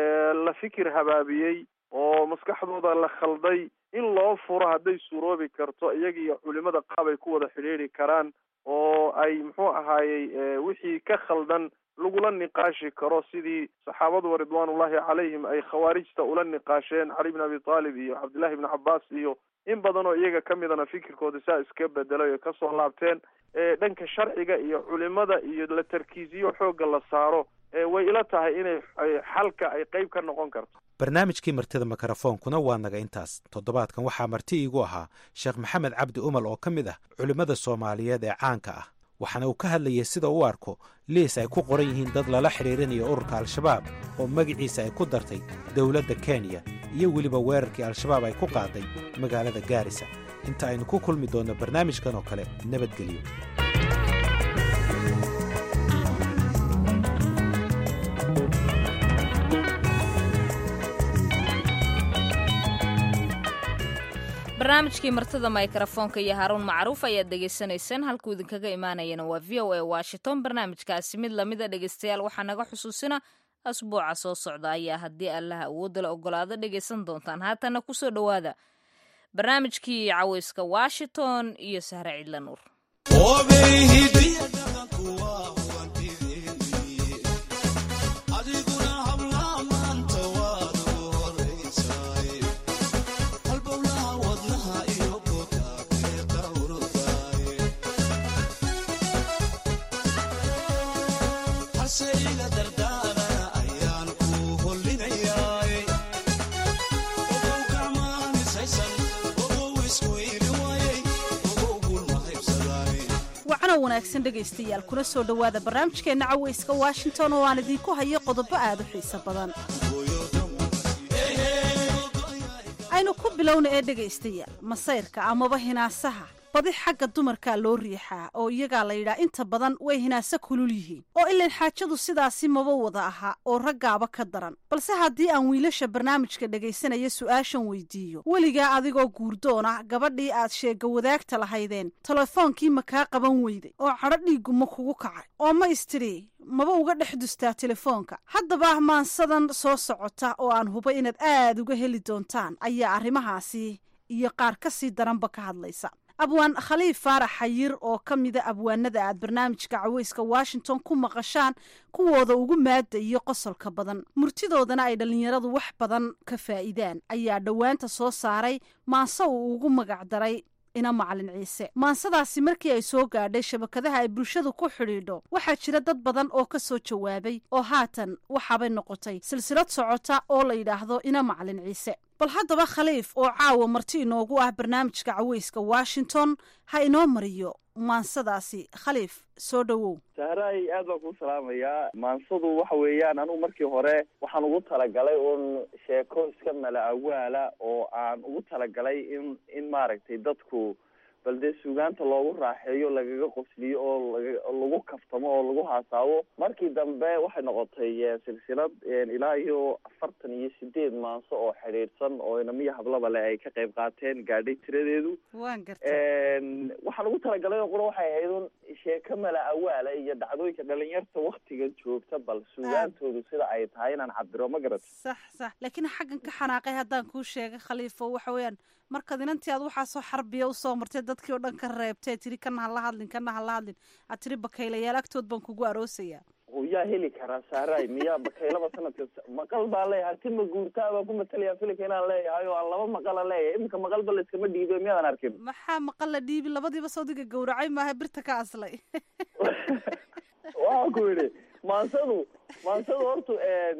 la fikir habaabiyey oo maskaxdooda la khalday in loo furo hadday suuroobi karto iyaga iyo culimada qaab ay ku wada xidhiidri karaan oo ay muxuu ahaayey wixii ka khaldan lagula niqaashi karo sidii saxaabadu ridwaanullahi calayhim ay khawaarijta ula niqaasheen cali bn abi taalib iyo cabdillahi bni cabbaas iyo in badan oo iyaga ka midana fikirkooda saa iska bedelay oo kasoo laabteen dhanka sharciga iyo culimada iyo la tarkiisiyo xoogga la saaro way ila tahay inay xalka ay qeyb ka noqon karto barnaamijkii martida mikrofoonkuna waa naga intaas toddobaadkan waxaa marti iigu ahaa sheekh maxamed cabdi umal oo ka mid ah culimmada soomaaliyeed ee caanka ah waxaana uu ka hadlayay sida u arko liis ay ku qoran yihiin dad lala xidhiirinayo ururka al-shabaab oo magaciisa ay ku dartay dowladda kenya iyo weliba weerarkii al-shabaab ay ku qaaday magaalada gaarisa inta aynu ku kulmi doonno barnaamijkan oo kale nabadgelyo barnaamijkii martida mikrofoonka iyo haaruun macruuf ayaad dhegaysanaysaan halkuu idinkaga imaanayana waa v o a washington barnaamijkaasi mid lamida dhegaystayaal waxaa naga xusuusina asbuuca soo socda ayaa haddii allaha awoodda la ogolaado dhegaysan doontaan haatana kusoo dhowaada barnaamijkii caweyska washington iyo sahre cidla nuur Say wanaagsan dhegaystayaal kuna soo dhowaada barnaamijkeenna cawayska washington oo aan idiinku hayo qodobo aad u xiiso badan aynu ku bilowna ee dhegaystayaal masayrka amaba hinaasaha badi xagga dumarkaa loo riixaa oo iyagaa la yidhaa inta badan way hinaase kulul yihiin oo ilan xaajadu sidaasi maba wada aha oo raggaaba ka daran balse haddii aan wiilasha barnaamijka dhegaysanaya su'aashan weydiiyo weligaa adigoo guurdoona gabadhii aad sheega wadaagta lahaydeen telefoonkii ma kaa qaban weyday oo cadho dhiiggu ma kugu kacay oo ma istiri maba uga dhex dustaa telefoonka haddaba maansadan soo socota oo aan hubo inaad aad uga heli doontaan ayaa arrimahaasi iyo qaar ka sii daranba ka hadlaysa abwaan khaliif faarax xayir oo ka mida abwaanada aad barnaamijka caweyska washington ku maqashaan kuwooda ugu maada iyo qosolka badan murtidoodana ay dhallinyaradu wax badan ka faa'iidaan ayaa dhowaanta soo saaray maanse uu ugu magacdaray ina macalin ciise maansadaasi markii ay soo gaadhay shabakadaha ay bulshadu ku xidhiidho waxaa jira dad badan oo ka soo jawaabay oo haatan waxaabay noqotay silsilad socota oo la yidhaahdo ina macalin ciise bal haddaba khaliif oo caawa marti inoogu ah barnaamijka caweyska washington ha inoo mariyo maansadaasi khaliif soo dhowow sahraay aad baan kuu salaamayaa maansadu waxa weeyaan anugu markii hore waxaan ugu talagalay uun sheeko iska mala awaala oo aan ugu talagalay in in maaragtay dadku bal dee suugaanta loogu raaxeeyo lagaga qosliyo oo laga lagu kaftamo oo lagu haasaabo markii dambe waxay noqotay silsilad ilaa iyo afartan iyo sideed maanso oo xidhiidhsan oo inamiyo hablaba le ay ka qayb qaateen gaadhay tiradeedu waan garta waxaan ugu talagalay oo qura waxay ahayd un sheeko mala awaala iyo dhacdooyinka dhalinyarta waktigan joogta bal suugaantoodu sida ay tahay inaan cabiro ma garat sax sax laakiin xaggan ka xanaaqay haddaan kuu sheegay khaliifo waxa weeyaan markaad inantii aad waxaasoo xarbiya usoo martay dadkii oo dhan ka reebtay tiri kana hala hadlin kana hala hadlin aad tiri bakaylayaal agtood baan kugu aroosayaa yaa heli karaa saaray miyaa bakaylaba sanadka maqal baan leeyahay ti ma guurtaa baan ku matalaya filika inaan leeyahay oo aan laba maqala leeyahay iminka maqalba la iskama dhiibo miyaadan arkin maxaa maqal la dhiibi labadiiba sawdiga gawracay maaha birta ka aslay waxaan ku yidhi maansadu maansadu horta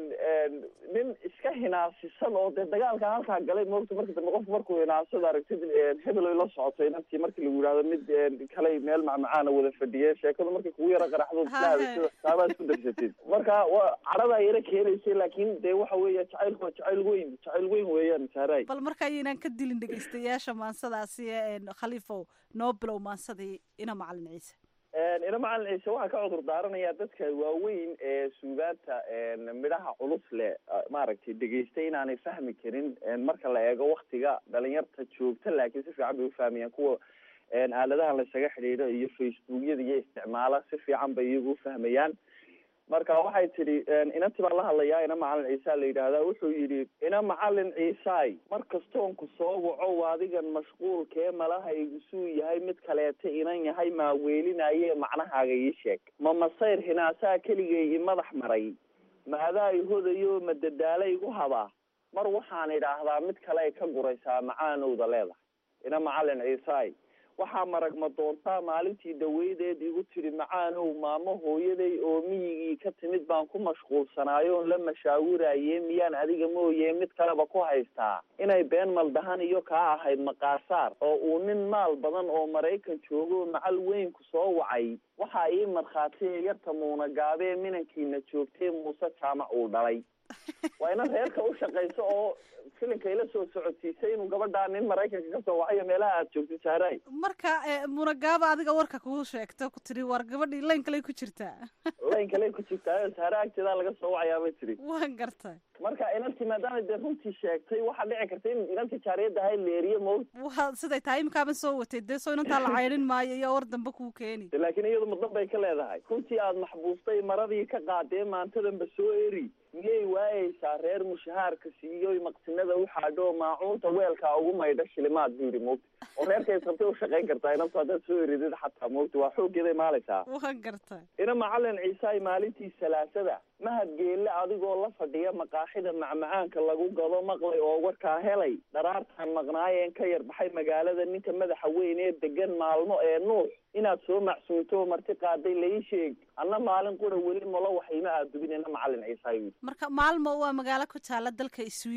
nin iska hinaasisan oo dee dagaalka halkaa galay moogta marka dambe qofku markuu hinaasada aragtid hebeloy la socotay inantii markii lagu yidhahdo mid kaley meel macmacaana wada fadhiye sheekadu markay kugu yaro qaraxdo islahadasada taabaad isku darsatid marka wa cadhadaa yaro keenaysay laakin dee waxa weeya jacaylku waa jacayl weyn jacayl weyn weeyaan saaray bal marka ayaynaan ka dilin dhegaystayaasha maansadaasi khaliifow noo bilow maansadii ina macalin ciise ina macalin ciise waxaa ka cudur daaranayaa dadka waaweyn ee suugaanta midhaha culus leh maaragtay dhegaystay inaanay fahmi karin marka la eego waktiga dhalinyarta joogta laakiin si fiican bay ufahmayaan kuwa aaladaha laysaga xidhiidho iyo facebookyada iyo isticmaala si fiican bay iyagu ufahmayaan marka waxay tidhi inanti baan la hadlayaa ina macalin ciisa la yidhaahdaa wuxuu yidhi ina macalin ciisaay mar kastoon ku soo waco adigan mashquulkee malahaygu suu yahay mid kaleeta inan yahay maa weelinaye macnahaaga ii sheeg ma masayr hinaasaa keligay i madax maray ma adaa i hodayo ma dadaala igu habaa mar waxaan idhaahdaa mid kale ay ka guraysaa macaanowda leedahay ina macalin ciisaay waxaa maragma doontaa maalintii dhaweydeed igu tidhi macaanow maamo hooyaday oo miyigii ka timid baan ku mashquulsanaayoon la mashaawiraye miyaan adiga mooye mid kaleba ku haystaa inay been maldahan iyo kaa ahayd maqaasaar oo uu nin maal badan oo maraykan joogo macal weynku soo wacay waxaa ii markhaatiye yarta muuna gaabee minankiina joogtee muuse jaamac uu dhalay waa ina reerka u shaqayso oo filinka ila soo socodsiisay inuu gabadhaa nin maraykanka kasoo wacayo meelaha aad joogtid saaray marka munagaaba adiga warka kuu sheegto ku tiri war gabadhii layn kaley ku jirtaa layn kaley ku jirtaa saare agteedaa laga soo wacayaa bay tiri waan gartay marka inantii maadaama dee runtii sheegtay waxaa dhici karta in inantii jaariyadda ahay leeriye mo wa siday tahay imikaaban soo watay dee soo inantaa la caydhin maayo iyo war dambe kuu keeni laakiin iyadu mudan bay ka leedahay runtii aad maxbuustay maradii ka qaadee maantadanba soo eri miyay waayeysaa reer mushahaarka siiyoy maqsinada u xaadho maacuunta weelkaa ugu maydha shilimaad buu yidhi moogta oo reerkays rabtay u shaqayn kartaa inantu haddaad soo eridid xataa moogta waa xooggeeday maalaysaa waan gartay ina macalin ciisaay maalintii salaasada mahad geelle adigoo la fadhiya maqaaxida macmacaanka lagu gado maqlay oo warkaa helay dharaartaan maqnaayeen ka yar baxay magaalada ninka madaxa weyn ee degan maalmo ee nuux inaad soo macsuunto marti qaaday lai sheeg anna maalin qura weli malo waxayma aad dubin ina macalin ciisaay marka maalmo waa magaalo ku taala dalka sweden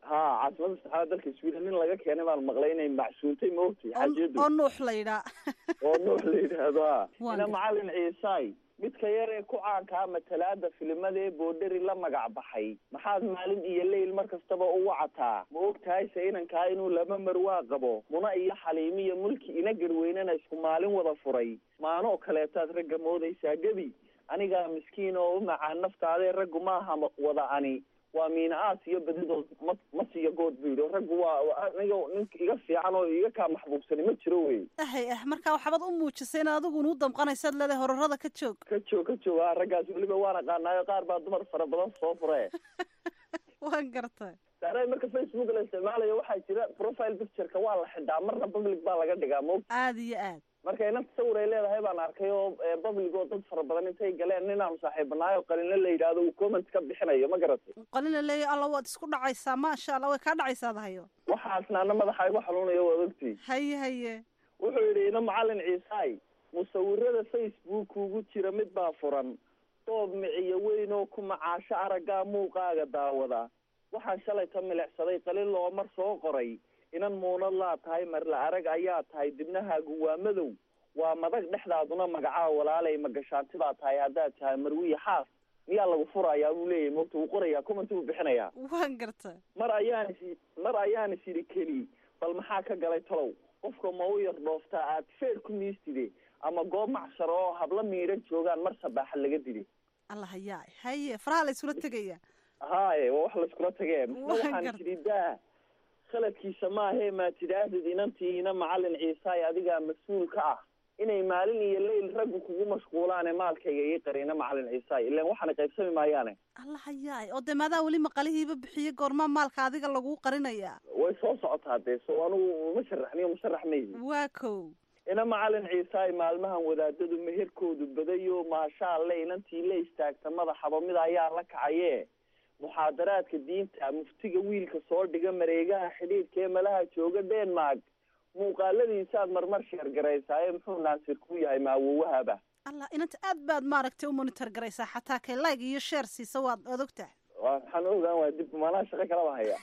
ha caasimada saxaada dalka sweden nin laga keenay baan maqlay inay macsuuntay maogtay xaajiyadu oo nuux la yidhaa oo nuux la yidhaahdo ha Waan ina gartay. macalin ciisaay midka yar ee ku caankaa matalaada filimada ee boodheri la magac baxay maxaad maalin iyo leyl mar kastaba u wacataa ma og tahay se inankaa inuu laba marwaa qabo muna iyo xaliimi iyo mulki ina garweynena isku maalin wada furay maanoo kaleetaad ragga moodaysaa gebi anigaa miskiin oo u macaan naftaadee raggu maaha ma- wada ani waa miina aas iyo badidood ma ma siiyo good buu yidhi raggu waa waa aniga ninka iga fiican oo iga kaa maxbuubsani ma jiro wey ahay ah markaa waxbaad u muujisay in adigu nuu damqanaysaad leedahay horarada ka joog ka joog ka joog ha raggaas weliba waan aqaanaayo qaar baa dumar fara badan soo fure waan gartay saare marka facebook la isticmaalayo waxaa jira profile pictureka waa la xidhaa marna public baa laga dhigaa mo aada iyo aad marka inanta sawir ay leedahay baan arkay oo eh, public oo dad fara badan intay galeen ninaan saaxiibanaay oo qalinle la yidhaahdo uu comment ka bixinayo ma garatay qalina leeya alla waad isku dhacaysaa maasha allah way kaa dhacaysaa dahayo waxaasna ana madaxa igu xanuunayo waad ogtii haye haye wuxuu yidhi ina macalin ciisaay musawirada facebook ugu jira mid baa furan doob miciyo weyn oo ku macaasho araggaa muuqaaga daawada waxaan shalay ta milicsaday qalin loo mar soo qoray inan muunad laa tahay marla arag ayaa tahay dibnahaagu waa madow waa madag dhexdaaduna magacaa walaalay magashaanti baa tahay haddaad tahay marwiya xaas miyaa lagu furayaa buu leeyahy mogta wuu qorayaa commenti buu bixinayaa waan gartay mar ayaan is mar ayaan is idhi keli bal maxaa ka galay talow qofka ma u yar dhooftaa aad feer ku miistide ama goob macsharo oo habla miidhan joogaan mar sabaaxa laga dili alla hayaa haye faraha la isula tegaya haaye waa wax laiskula tageen ma Waan waxaan gar- tidhi daa khaladkiisa maahee maa tidhaahdid inantiina macalin ciisaay adigaa mas-uul ka ah inay maalin iyo leyl raggu kugu mashquulaane maalkayga ii qarina macalin ciisaay ilaan waxaana qaybsami maayaane alla hayaay oo dee maadaa weli maqalihiiba bixiye goormaa maalka adiga laguu qarinayaa way soo socotaa dee so anigu ma sharaxniyo musharax mayhi waa kow ina macalin ciisaay maalmahan wadaadadu meherkoodu badayo maashaalle inantii la istaagta madaxaba mid ayaa la kacaye muxaadaraadka diinta muftiga wiilka soo dhiga mareegaha xidhiidhka ee malaha jooga denmark muuqaaladiisaad marmar sheergaraysaaye muxuu naasir ku yahay maawowahaba allah inanta aad baad maaragtay u monitor garaysaa xataa kay like iyo share siisa waad waad ogtahay waa maxaan ogaan waa dib maalaha shaqo kalaba haya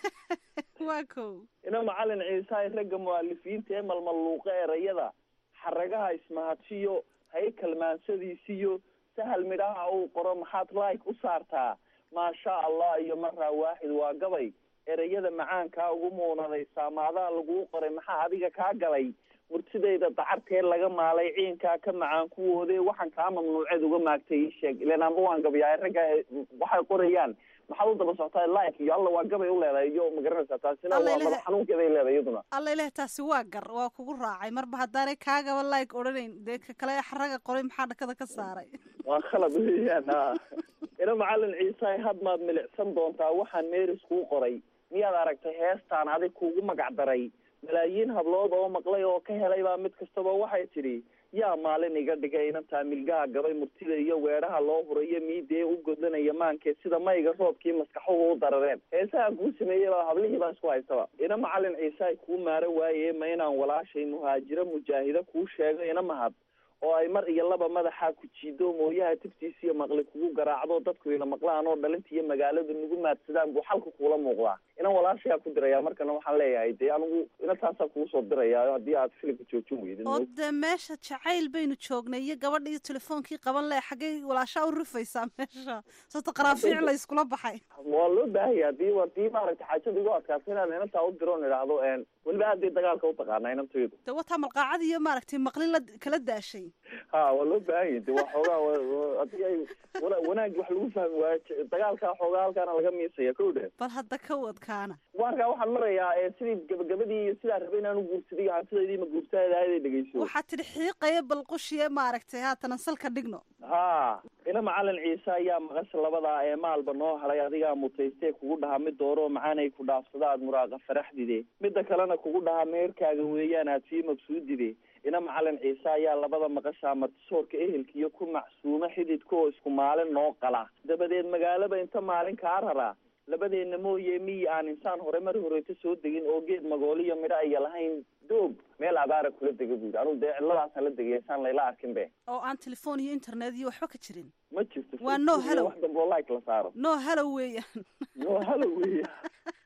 waa kow ina macalin ciisaay ragga mu'alifiinta ee malmaluuqa erayada xaragaha ismahadshiyo haykal maansadiisiyo sahal midhaha uu qoro maxaad like u saartaa maasha allah iyo maraa waaxid waa gabay erayada macaankaa ugu muunaday saamaadaa laguu qoray maxaa adiga kaa galay murtidayda dacartee laga maalay ciinkaa ka macaan kuwoodee waxaan kaa mamnuuceed uga maagtay ii sheeg ilan amba waan gabayaa ragga waxay qorayaan maxaad u daba socotaa like iyo alla waa gabay u leedahay iyo magaranaysaa taasina Alla waa ilaha- madax xanuunkeeday leedahay iyaduna alla ilaah taasi waa gar waa kugu raacay marba haddaanay kaagaba like odhanayn dee ka kale xaraga qoray maxaa dhakada ka saaray waa khalad weeyaan ha ina macalin ciisaay had maad milicsan doontaa waxaan meeris kuu qoray miyaad aragtay heestaan adig kuugu magac daray malaayiin hablood oo maqlay oo ka helay baa mid kastaba waxay tidhi yaa maalin iga dhigay inantaa milgaha gabay murtida iyo weedhaha loo hurayo miidee u godlanaya maankee sida mayga roobkii maskaxuhu u darareen heesahan kuu sameeyey baa hablihii baa isku haystaba ina macalin ciisaay kuu maaro waaye ma inaan walaashay muhaajiro mujaahida kuu sheego ina mahad oo ay mar iyo laba madaxa ku jiido mooyaha tiftiisa iyo maqli kugu garaacdo dadku ila maqlaan oo dhalinta iyo magaaladu nagu maadsadaan buu xalka kuula muuqdaa inan walaashayaa ku diraya markana waxaan leeyahay dee anigu ina taasaa kugu soo diraya haddii aad filimka joojin weydid oo dee meesha jacayl baynu joognay iyo gabadha iyo telefoonkii qaban leh xaggay walaashaa u rufaysaa meesha soota qaraafiic la iskula baxay waa loo baahaya hadii hadii maaragta xaajada igu adkaatay inaan inantaa u diro on idhaahdo weliba aadee dagaalka u taqaana inantaydu dee wataa malqaacad iyo maaragtay maqlin la kala daashay ha waa loo baahanya de waa xoogaa wa- wa- haddii ay wana- wanaag wax lagu fahmi waayo j- dagaalkaa xoogaa halkaana laga miisaya ko dhe bal hadda ka wadkaana markaa waxaan marayaa ee sidii gabagabadii iyo sidaa rabay inaan u guursaday iyo hantidaydii ma guurtaada ahayd ay dhegeyso waxaad tidhi xiiqaya balqushiye maaragtay haatana salka dhigno ha ina macalin ciise ayaa maqasha labadaa ee maalba noo halay adigaa mutaystee kugu dhahaa mid dooroo macaanay ku dhaafsada aad muraaqa faraxdide midda kalena kugu dhahaa meerkaaga weeyaan aad sii mabsuudide ina macalin ciise ayaa labada maqashaa martisoorka ehelka iyo ku macsuumo xididka oo isku maalin noo qala dabadeed magaalaba inta maalin kaa raraa labadeena mooye miyi aan insaan hore mar horeyta soo degin oo geed magooliyo midho aya lahayn doog meel abaara kula dega buyidhi anugu dee ciladaasaan la degay insaan layla arkin be oo aan telefoon iyo internet iyo waxba ka jirin ma jirto Waa no hello. wax dambe oo like la saaro no halo weeyaan no hello weya laakiin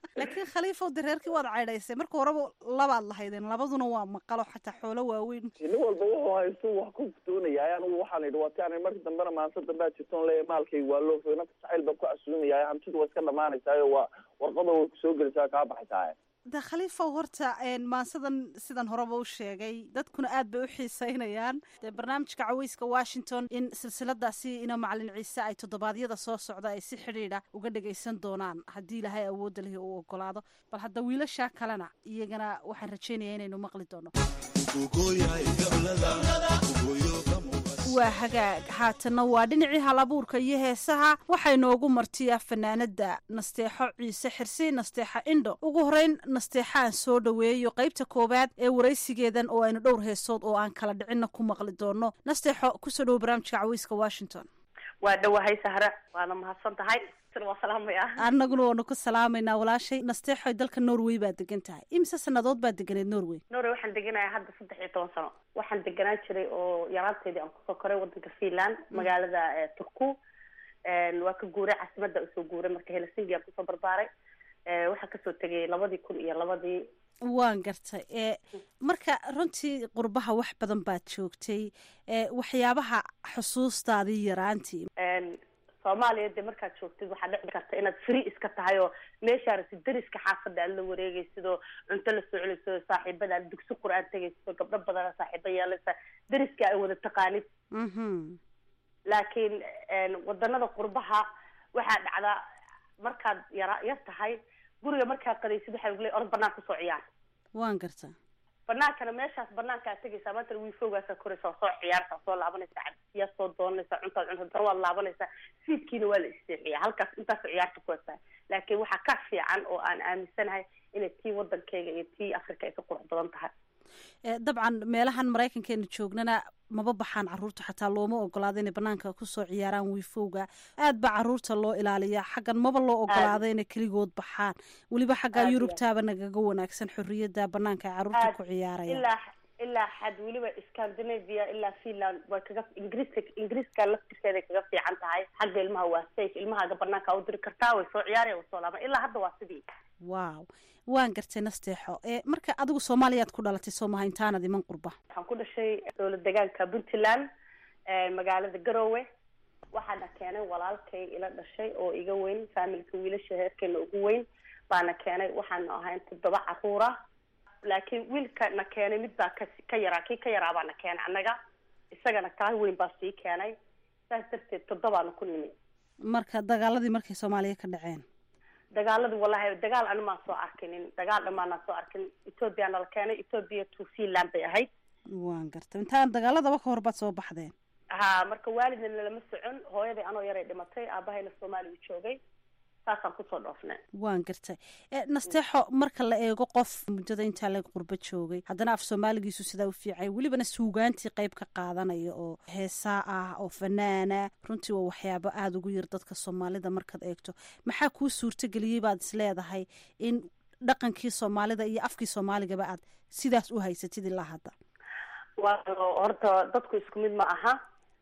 laakiin khaliifow de reerkii waad caydhaysay marka horeba labaad lahaydeen labaduna waa maqalo xataa xoolo waaweyn nin walba wuxuu haysto wax ku doonaya anigu waxaan idhi waati ani marka dambena maanta dambea jirtoon leeya maalkayga waa loo fogay nafta jacayl baan ku casuumaya hantidu waa iska dhamaanaysaayo waa warqada way kusoo gelaysaa kaa baxaysaa de khaliifow horta maansadan sidan horeba u sheegay dadkuna aad bay u xiiseynayaan dee barnaamijka caweyska washington in silsiladaasi ina macalin ciise ay toddobaadyada soo socda ay si xidhiidha uga dhagaysan doonaan haddii ilaahay awoodda lihi uu ogolaado bal hadda wiilashaa kalena iyagana waxaan rajaynayaa inaynu maqli doono waa hagaag haatanna waa dhinacii halabuurka iyo heesaha waxaa inoogu martiyaa fanaanada nasteexo ciise xirsi nasteexa indho ugu horeyn nasteexaan soo dhoweeyo qaybta koowaad ee waraysigeedan oo aynu dhowr heesood oo aan kala dhicinna ku maqli doono nasteexo kusoo dhowo barnaamijka caweyska washington waa dhowahay sahre waana mahadsan tahay waa salaamaya annaguna waanu ku salaamaynaa walaashay nasteexoy dalka norway baad degan tahay imise sanadood baad deganeed norway norway waxaan deganaya hadda saddex iyo toban sano waxaan deganaan jiray oo yaraanteedii aan kusoo koray wadanka finland magaalada turku waa ka guuray caasimada usoo guuray marka helsinki aan kusoo barbaaray waxaan kasoo tegay labadii kun iyo labadii waan gartay e marka runtii qurbaha wax badan baad joogtay waxyaabaha xusuustaadii yaraantii soomaaliya dee markaad joogtid waxaa dhici karta inaad free iska tahay oo meeshaa rasi dariska xaafada aad la wareegaysid oo cunto la soclaysid oo saaxiibada aad dugsi qur-aan tegaysid oo gabdho badana saaxiiba yeelaysa dariska ay wada taqaanid laakiin wadanada qurbaha waxaa dhacdaa markaad yara yar tahay guriga markaad qadaysid waxaa uguley orod banaan kusoo ciyaar waan gartaa banaankana meeshaas banaanka aad tegaysaa maanta wiifowgaasaa koraysa oo soo ciyaarta soo laabanaysa cabsiyaa soo doonanaysa cuntaad cunta dar waad laabanaysaa fiidkiina waa la isteexiya halkaas intaas ciyaarta ku hasaa laakiin waxaa ka fiican oo aan aaminsanahay inay tii wadankayga iyo tii africa ay ka qurux badan tahay dabcan meelahan maraykankeena joognana maba baxaan caruurta xataa looma ogolaado inay banaanka kusoo ciyaaraan wiifowga aad baa caruurta loo ilaaliyaa xaggan maba loo ogolaado inay keligood baxaan weliba xaggaa yurubtaaba nagaga wanaagsan xorriyadda banaanka ay caruurta ku ciyaarayaan ilaa ilaa xad weliba scandinavia ilaa finland way kaga ingiriiska ingiriiska laftirkeeday kaga fiican tahay xagga ilmaha waa safe ilmahaaga banaanka u diri kartaa way soo ciyaaraya way soo laaban ilaa hadda waa sidii wow waan gartay nasteexo e marka adigu soomaaliyaad ku dhalatay soo maha intaanad iman qurba waxaan ku dhashay dowlad deegaanka puntland magaalada garowe waxaana keenay walaalkay ila dhashay oo iga weyn faamilka wiilasha heerkeena ugu weyn baana keenay waxaanu ahayn toddoba caruura laakiin wiilka na keenay mid baa ka ka yaraa kii ka yaraa baa na keenay annaga isagana kaa weyn baa sii keenay saas darteed toddobaana ku nimi marka dagaaladii markay soomaaliya ka dhaceen dagaaladii wallahi dagaal animaan soo arkinin dagaal dhamaanaan soo arkin ethoobiya nala keenay ethoobia to finland bay ahayd waan gartay intaan dagaaladaba ka hor baad soo baxdeen ha marka waalidna nalama socon hooyaday anoo yaray dhimatay aabahayna soomaaliya joogay saasaan kusoo dhoofnay waan gartay nasteexo marka la eego qof muddada intaa laga qurbo joogay haddana af soomaaligiisu sidaa u fiicay welibana suugaantii qayb ka qaadanaya oo heesaa ah oo fanaana runtii waa waxyaabo aada ugu yar dadka soomaalida markaad eegto maxaa kuu suurtageliyey baad is leedahay in dhaqankii soomaalida iyo afkii soomaaligaba aad sidaas u haysatid ilaa hadda waayo horta dadku isku mid ma aha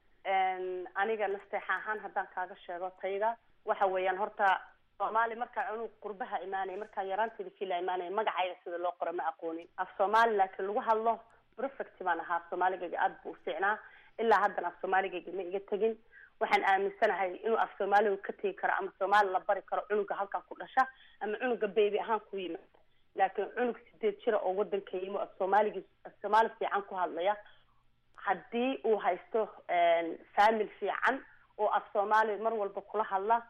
aniga nasteexa ahaan haddaan kaaga sheego tayda waxa weeyaan horta soomaali markaa cunug qurbaha imaanaya markaa yaraanteeda fila imaanaya magacayda sida loo qoro ma aqoonin af soomaali laakiin lagu hadlo perfect baan ahaa af soomaaligayga aada buu ufiicnaa ilaa haddana af soomaaligayga ma iga tegin waxaan aaminsanahay inuu af soomaaliga ka tegi karo ama soomaali la bari karo cunuga halkaa ku dhasha ama cunuga baby ahaan ku yimaada laakiin cunug sideed jira oo wadanka yimo af soomaaligi af soomaali fiican ku hadlaya haddii uu haysto famil fiican oo af soomaali mar walba kula hadla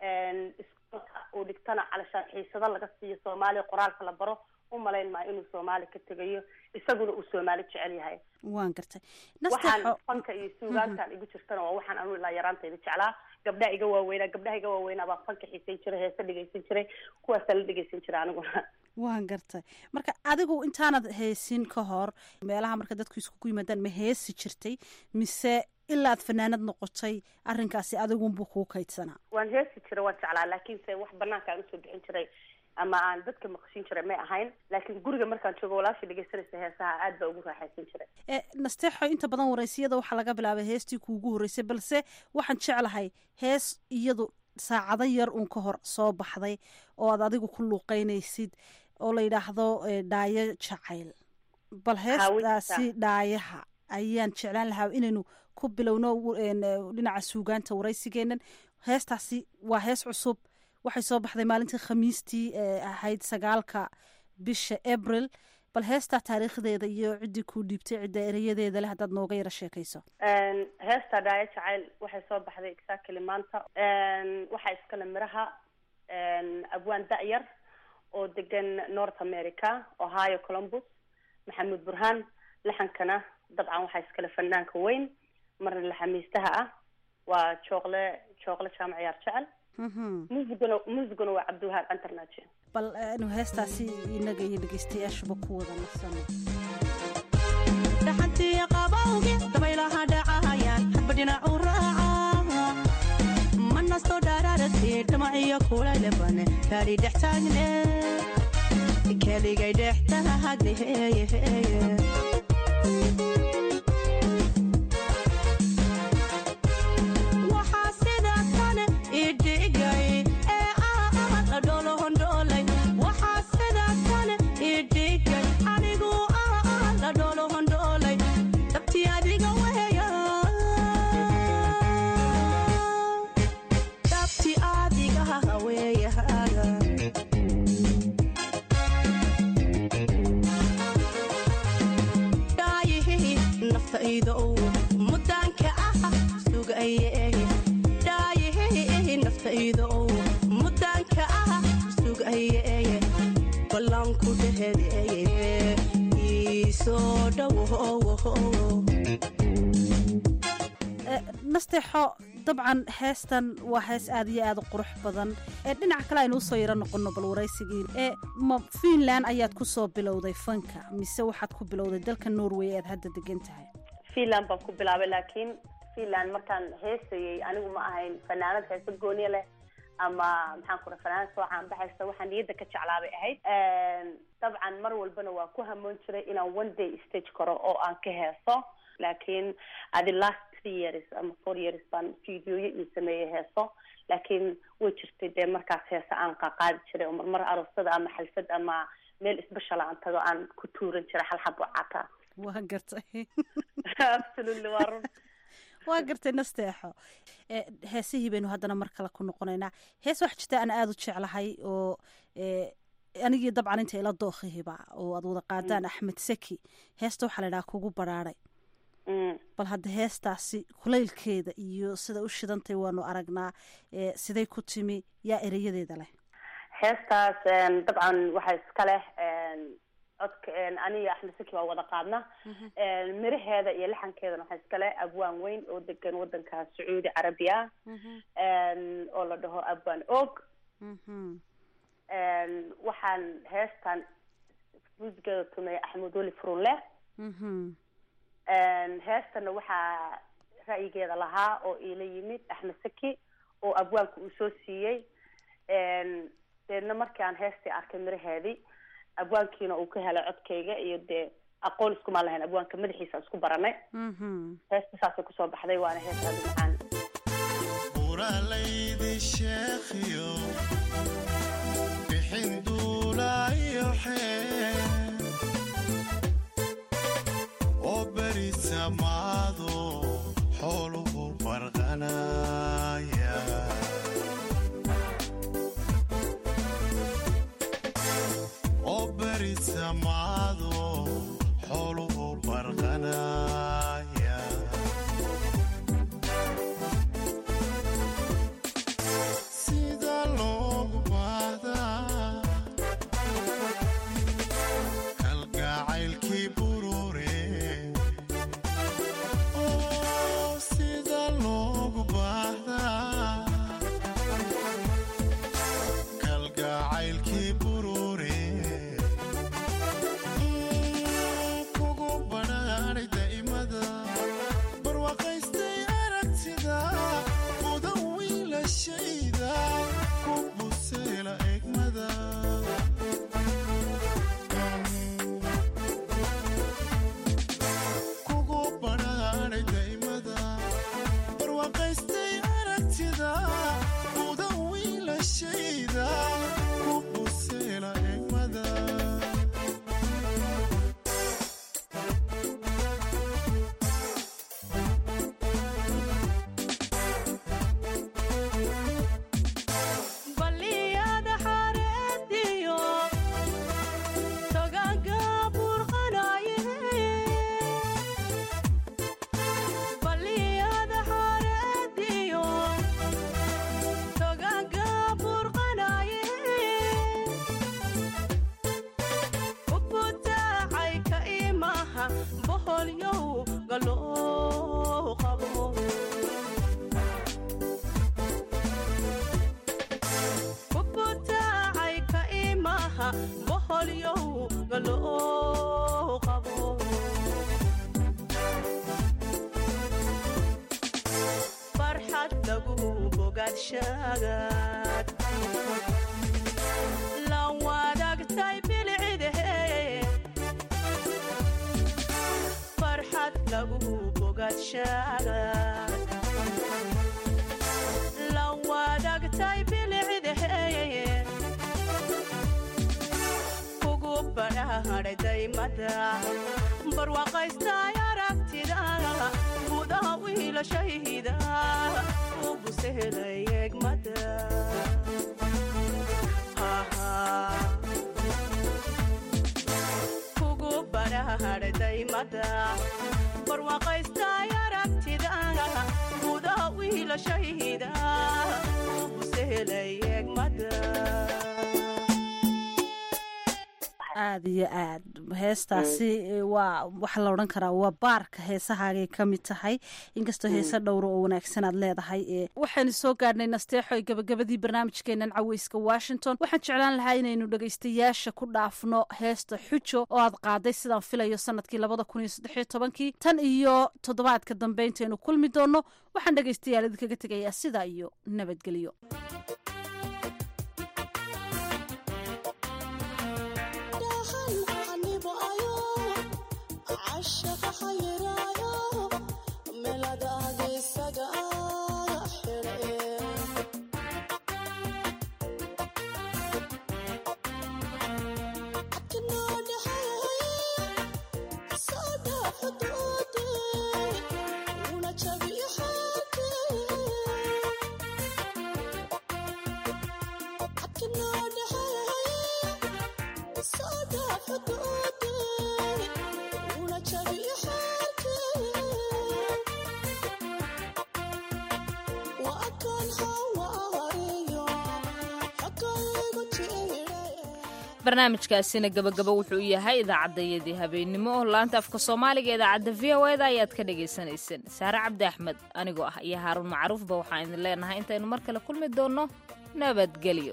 iskuolka uu dhigtana calashaan xiisado laga siiyo soomaaliya qoraalka la baro u malayn maayo inuu soomaali ka tegayo isaguna uu soomaali jecel yahay waan gartay waxaan fanka iyo suugaantan igu jirtana waa waxaan anu ilaa yaraantayda jeclaa gabdhaha iga waaweynaa gabdhaha iga waaweynaa baa fanka xiisayn jiray heese dhegeysan jiray kuwaasaa la dhegeysan jiray aniguna waan gartay marka adigu intaanad heesin ka hor meelaha marka dadku iskugu yimaadaan ma heesi jirtay mise ilaa ad fanaanad noqotay arrinkaasi adigunbuu kuu kaydsanaa waan heesi jiray waan jeclaa laakiinse wax banaanka aan usoo bixin jiray ama aan dadka maqshin jiray may ahayn laakiin guriga markaan joogo walaasha dhegeysanaysa heesaha aad baa ugu raaxaysan jiray e nasteexo inta badan waraysiyada waxaa laga bilaabay heestii kuugu horreysay balse waxaan jeclahay hees iyadu saacado yar uun ka hor soo baxday oo aad adigu ku luuqeynaysid oo la yidhaahdo dhaayo jacayl bal heestaasi dhaayaha ayaan jeclaan lahaa inaynu ku bilowno dhinaca suugaanta waraysigeenan heestaasi waa hees cusub waxay soo baxday maalintii khamiistii ahayd sagaalka bisha abril bal heestaa taariikhdeeda iyo ciddii kuu dhiibtay cidda erayadeeda leh haddaad nooga yaro sheekayso heesta dhaayo jacayl waxay soo baxday exactly maanta waxaa iskale miraha abwaan da-yar oo degan north america ohio columbus maxamuud burhaan laxankana dabcan waxaa iskale fanaanka weyn marna laxamiistaha ah waa jooqle jooqle jaamac yaar jecel muusiguna muusiguna waa cabdiwahaab cantarnaaje bal anu heestaasi inaga iyo dhegeystayaashuba ku wada nasano dhaxantiya qabawge dabaylaha dhacayaan hadba dhinacu raaca ma nasto dhaaraarasi dhamaciyo kulayleban gaadhi dhex taagne keligay dhex taagni heeye nasteexo dabcan heestan waa hees aad iyo aad u qurux badan ee dhinaca kale aynu usoo yaro noqono bal waraysigii ee ma fiinland ayaad ku soo bilowday fanka mise waxaad ku bilowday dalka norway aad hadda degan tahay finland baan ku bilaabay laakiin finland markaan heesayay anigu ma ahayn fanaanad heesa gooniya leh ama maxaan ku raa fanaanad soo caanbaxaysa waxaan niyadda ka jeclaabay ahayd dabcan mar walbana waa ku hamoon jiray inaan one day stage karo oo aan ka heeso laakiin adi last three years ama four years baan videoyo io sameeyey heeso laakiin way jirtay dee markaas heesa aan qaqaadi jiray oo marmar aroosada ama xalfad ama meel isbeshal aan tago aan ku tuuran jiray halxabo cata waa gartay absolutely waa run waa gartay nasteexo heesihii baynu haddana mar kale ku noqonaynaa hees waxa jirta aan aada u jeclahay oo anigii dabcan inta ila dookhihiba oo aad wada qaadaan axmed seki heesta waxaa la idhaha kugu baraaray bal hadda heestaasi kulaylkeeda iyo sida u shidantay waanu aragnaa siday ku timi yaa ereyadeeda leh heestaas dabcan waxaa iska leh codka aniga axmed saki baa wada qaadna miraheeda iyo laxankeedana waxaa iska leh abwaan weyn oo degan wadanka sacuudi carabi ah oo la dhaho abwaan og waxaan heestan muusigeeda tumeeya axmed weli furunle heestana waxaa ra'yigeeda lahaa oo iila yimid axmed saki oo abwaanka uu soo siiyey deedna markii aan heestii arkay miraheedii abwaankiina uu ka helay codkayga iyo dee aqoon iskumaan lahayn abwaanka madaxiisa isku baranay heesta saasay kusoo baxday waana heestaadu macaan uralaydi sheekhiyo bixin duulaayo xee oo beri samaado xooluhu farqanaya oo beri samaado xooluhu farqanaya sida loogu baahdaa kalgacaylkii burure oo sida loogu baahdaa kalgacaylkii burure kugu badhaadhay daa'imada barwaaqaystay aragtida mudan wiilashayda ku buseela egmada kugu badhaadhay daa'imada barwaaqaystay aragtida mudan boholyow galoo qabo farxad lagu bogaadshagaad la wadaagtay bilcidahe farxad lagu bogaadshagaad la wadaagtay bilcidahe kugu badhaadhay daymada barwaaqaystay aragtida gudaha wiilashayda u busehelay egmada kugu badhaadhay daymada barwaaqaystay aragtida gudaha wiilashayda u busehelay egmada aada iyo aad heestaasi waa waxaa la odhan karaa waa baarka heesahaagay ka mid tahay inkastoo heese dhowra oo wanaagsan aad leedahay waxaynu soo gaadhnay nasteexo gabagabadii barnaamijkeenan caweyska washington waxaan jeclaan lahaa inaynu dhegaystayaasha ku dhaafno heesta xujo oo aad qaaday sidaan filayo sanadkii labada kun iyo saddexiyo tobankii tan iyo toddobaadka dambe intaynu kulmi doonno waxaan dhegaystayaal idinkaga tegayaa sidaa iyo nabadgelyo barnaamijkaasina gabagaba wuxuu yahay idaacadayadii habeennimo laanta afka soomaaliga idaacadda v o eda ayaad ka dhagaysanayseen saare cabdi axmed anigoo ah iyo haaruun macruufba waxaan idin leenahay intaynu mar kale kulmi doonno nabadgelyo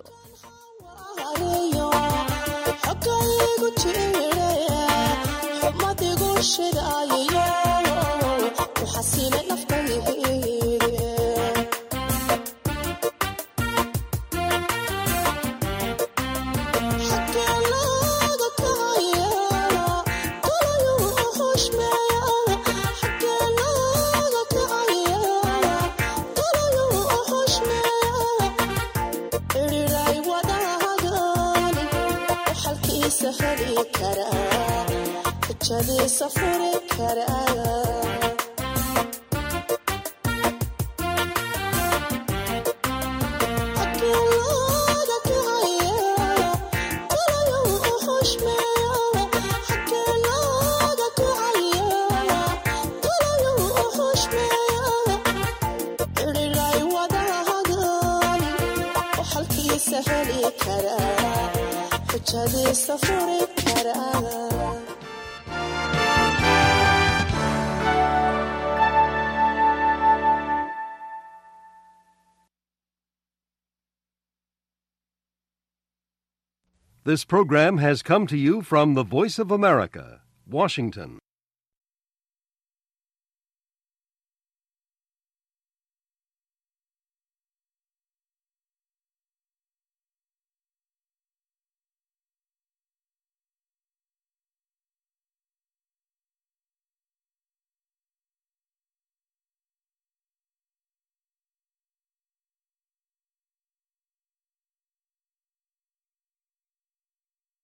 This program has come to you from the Voice of America, Washington.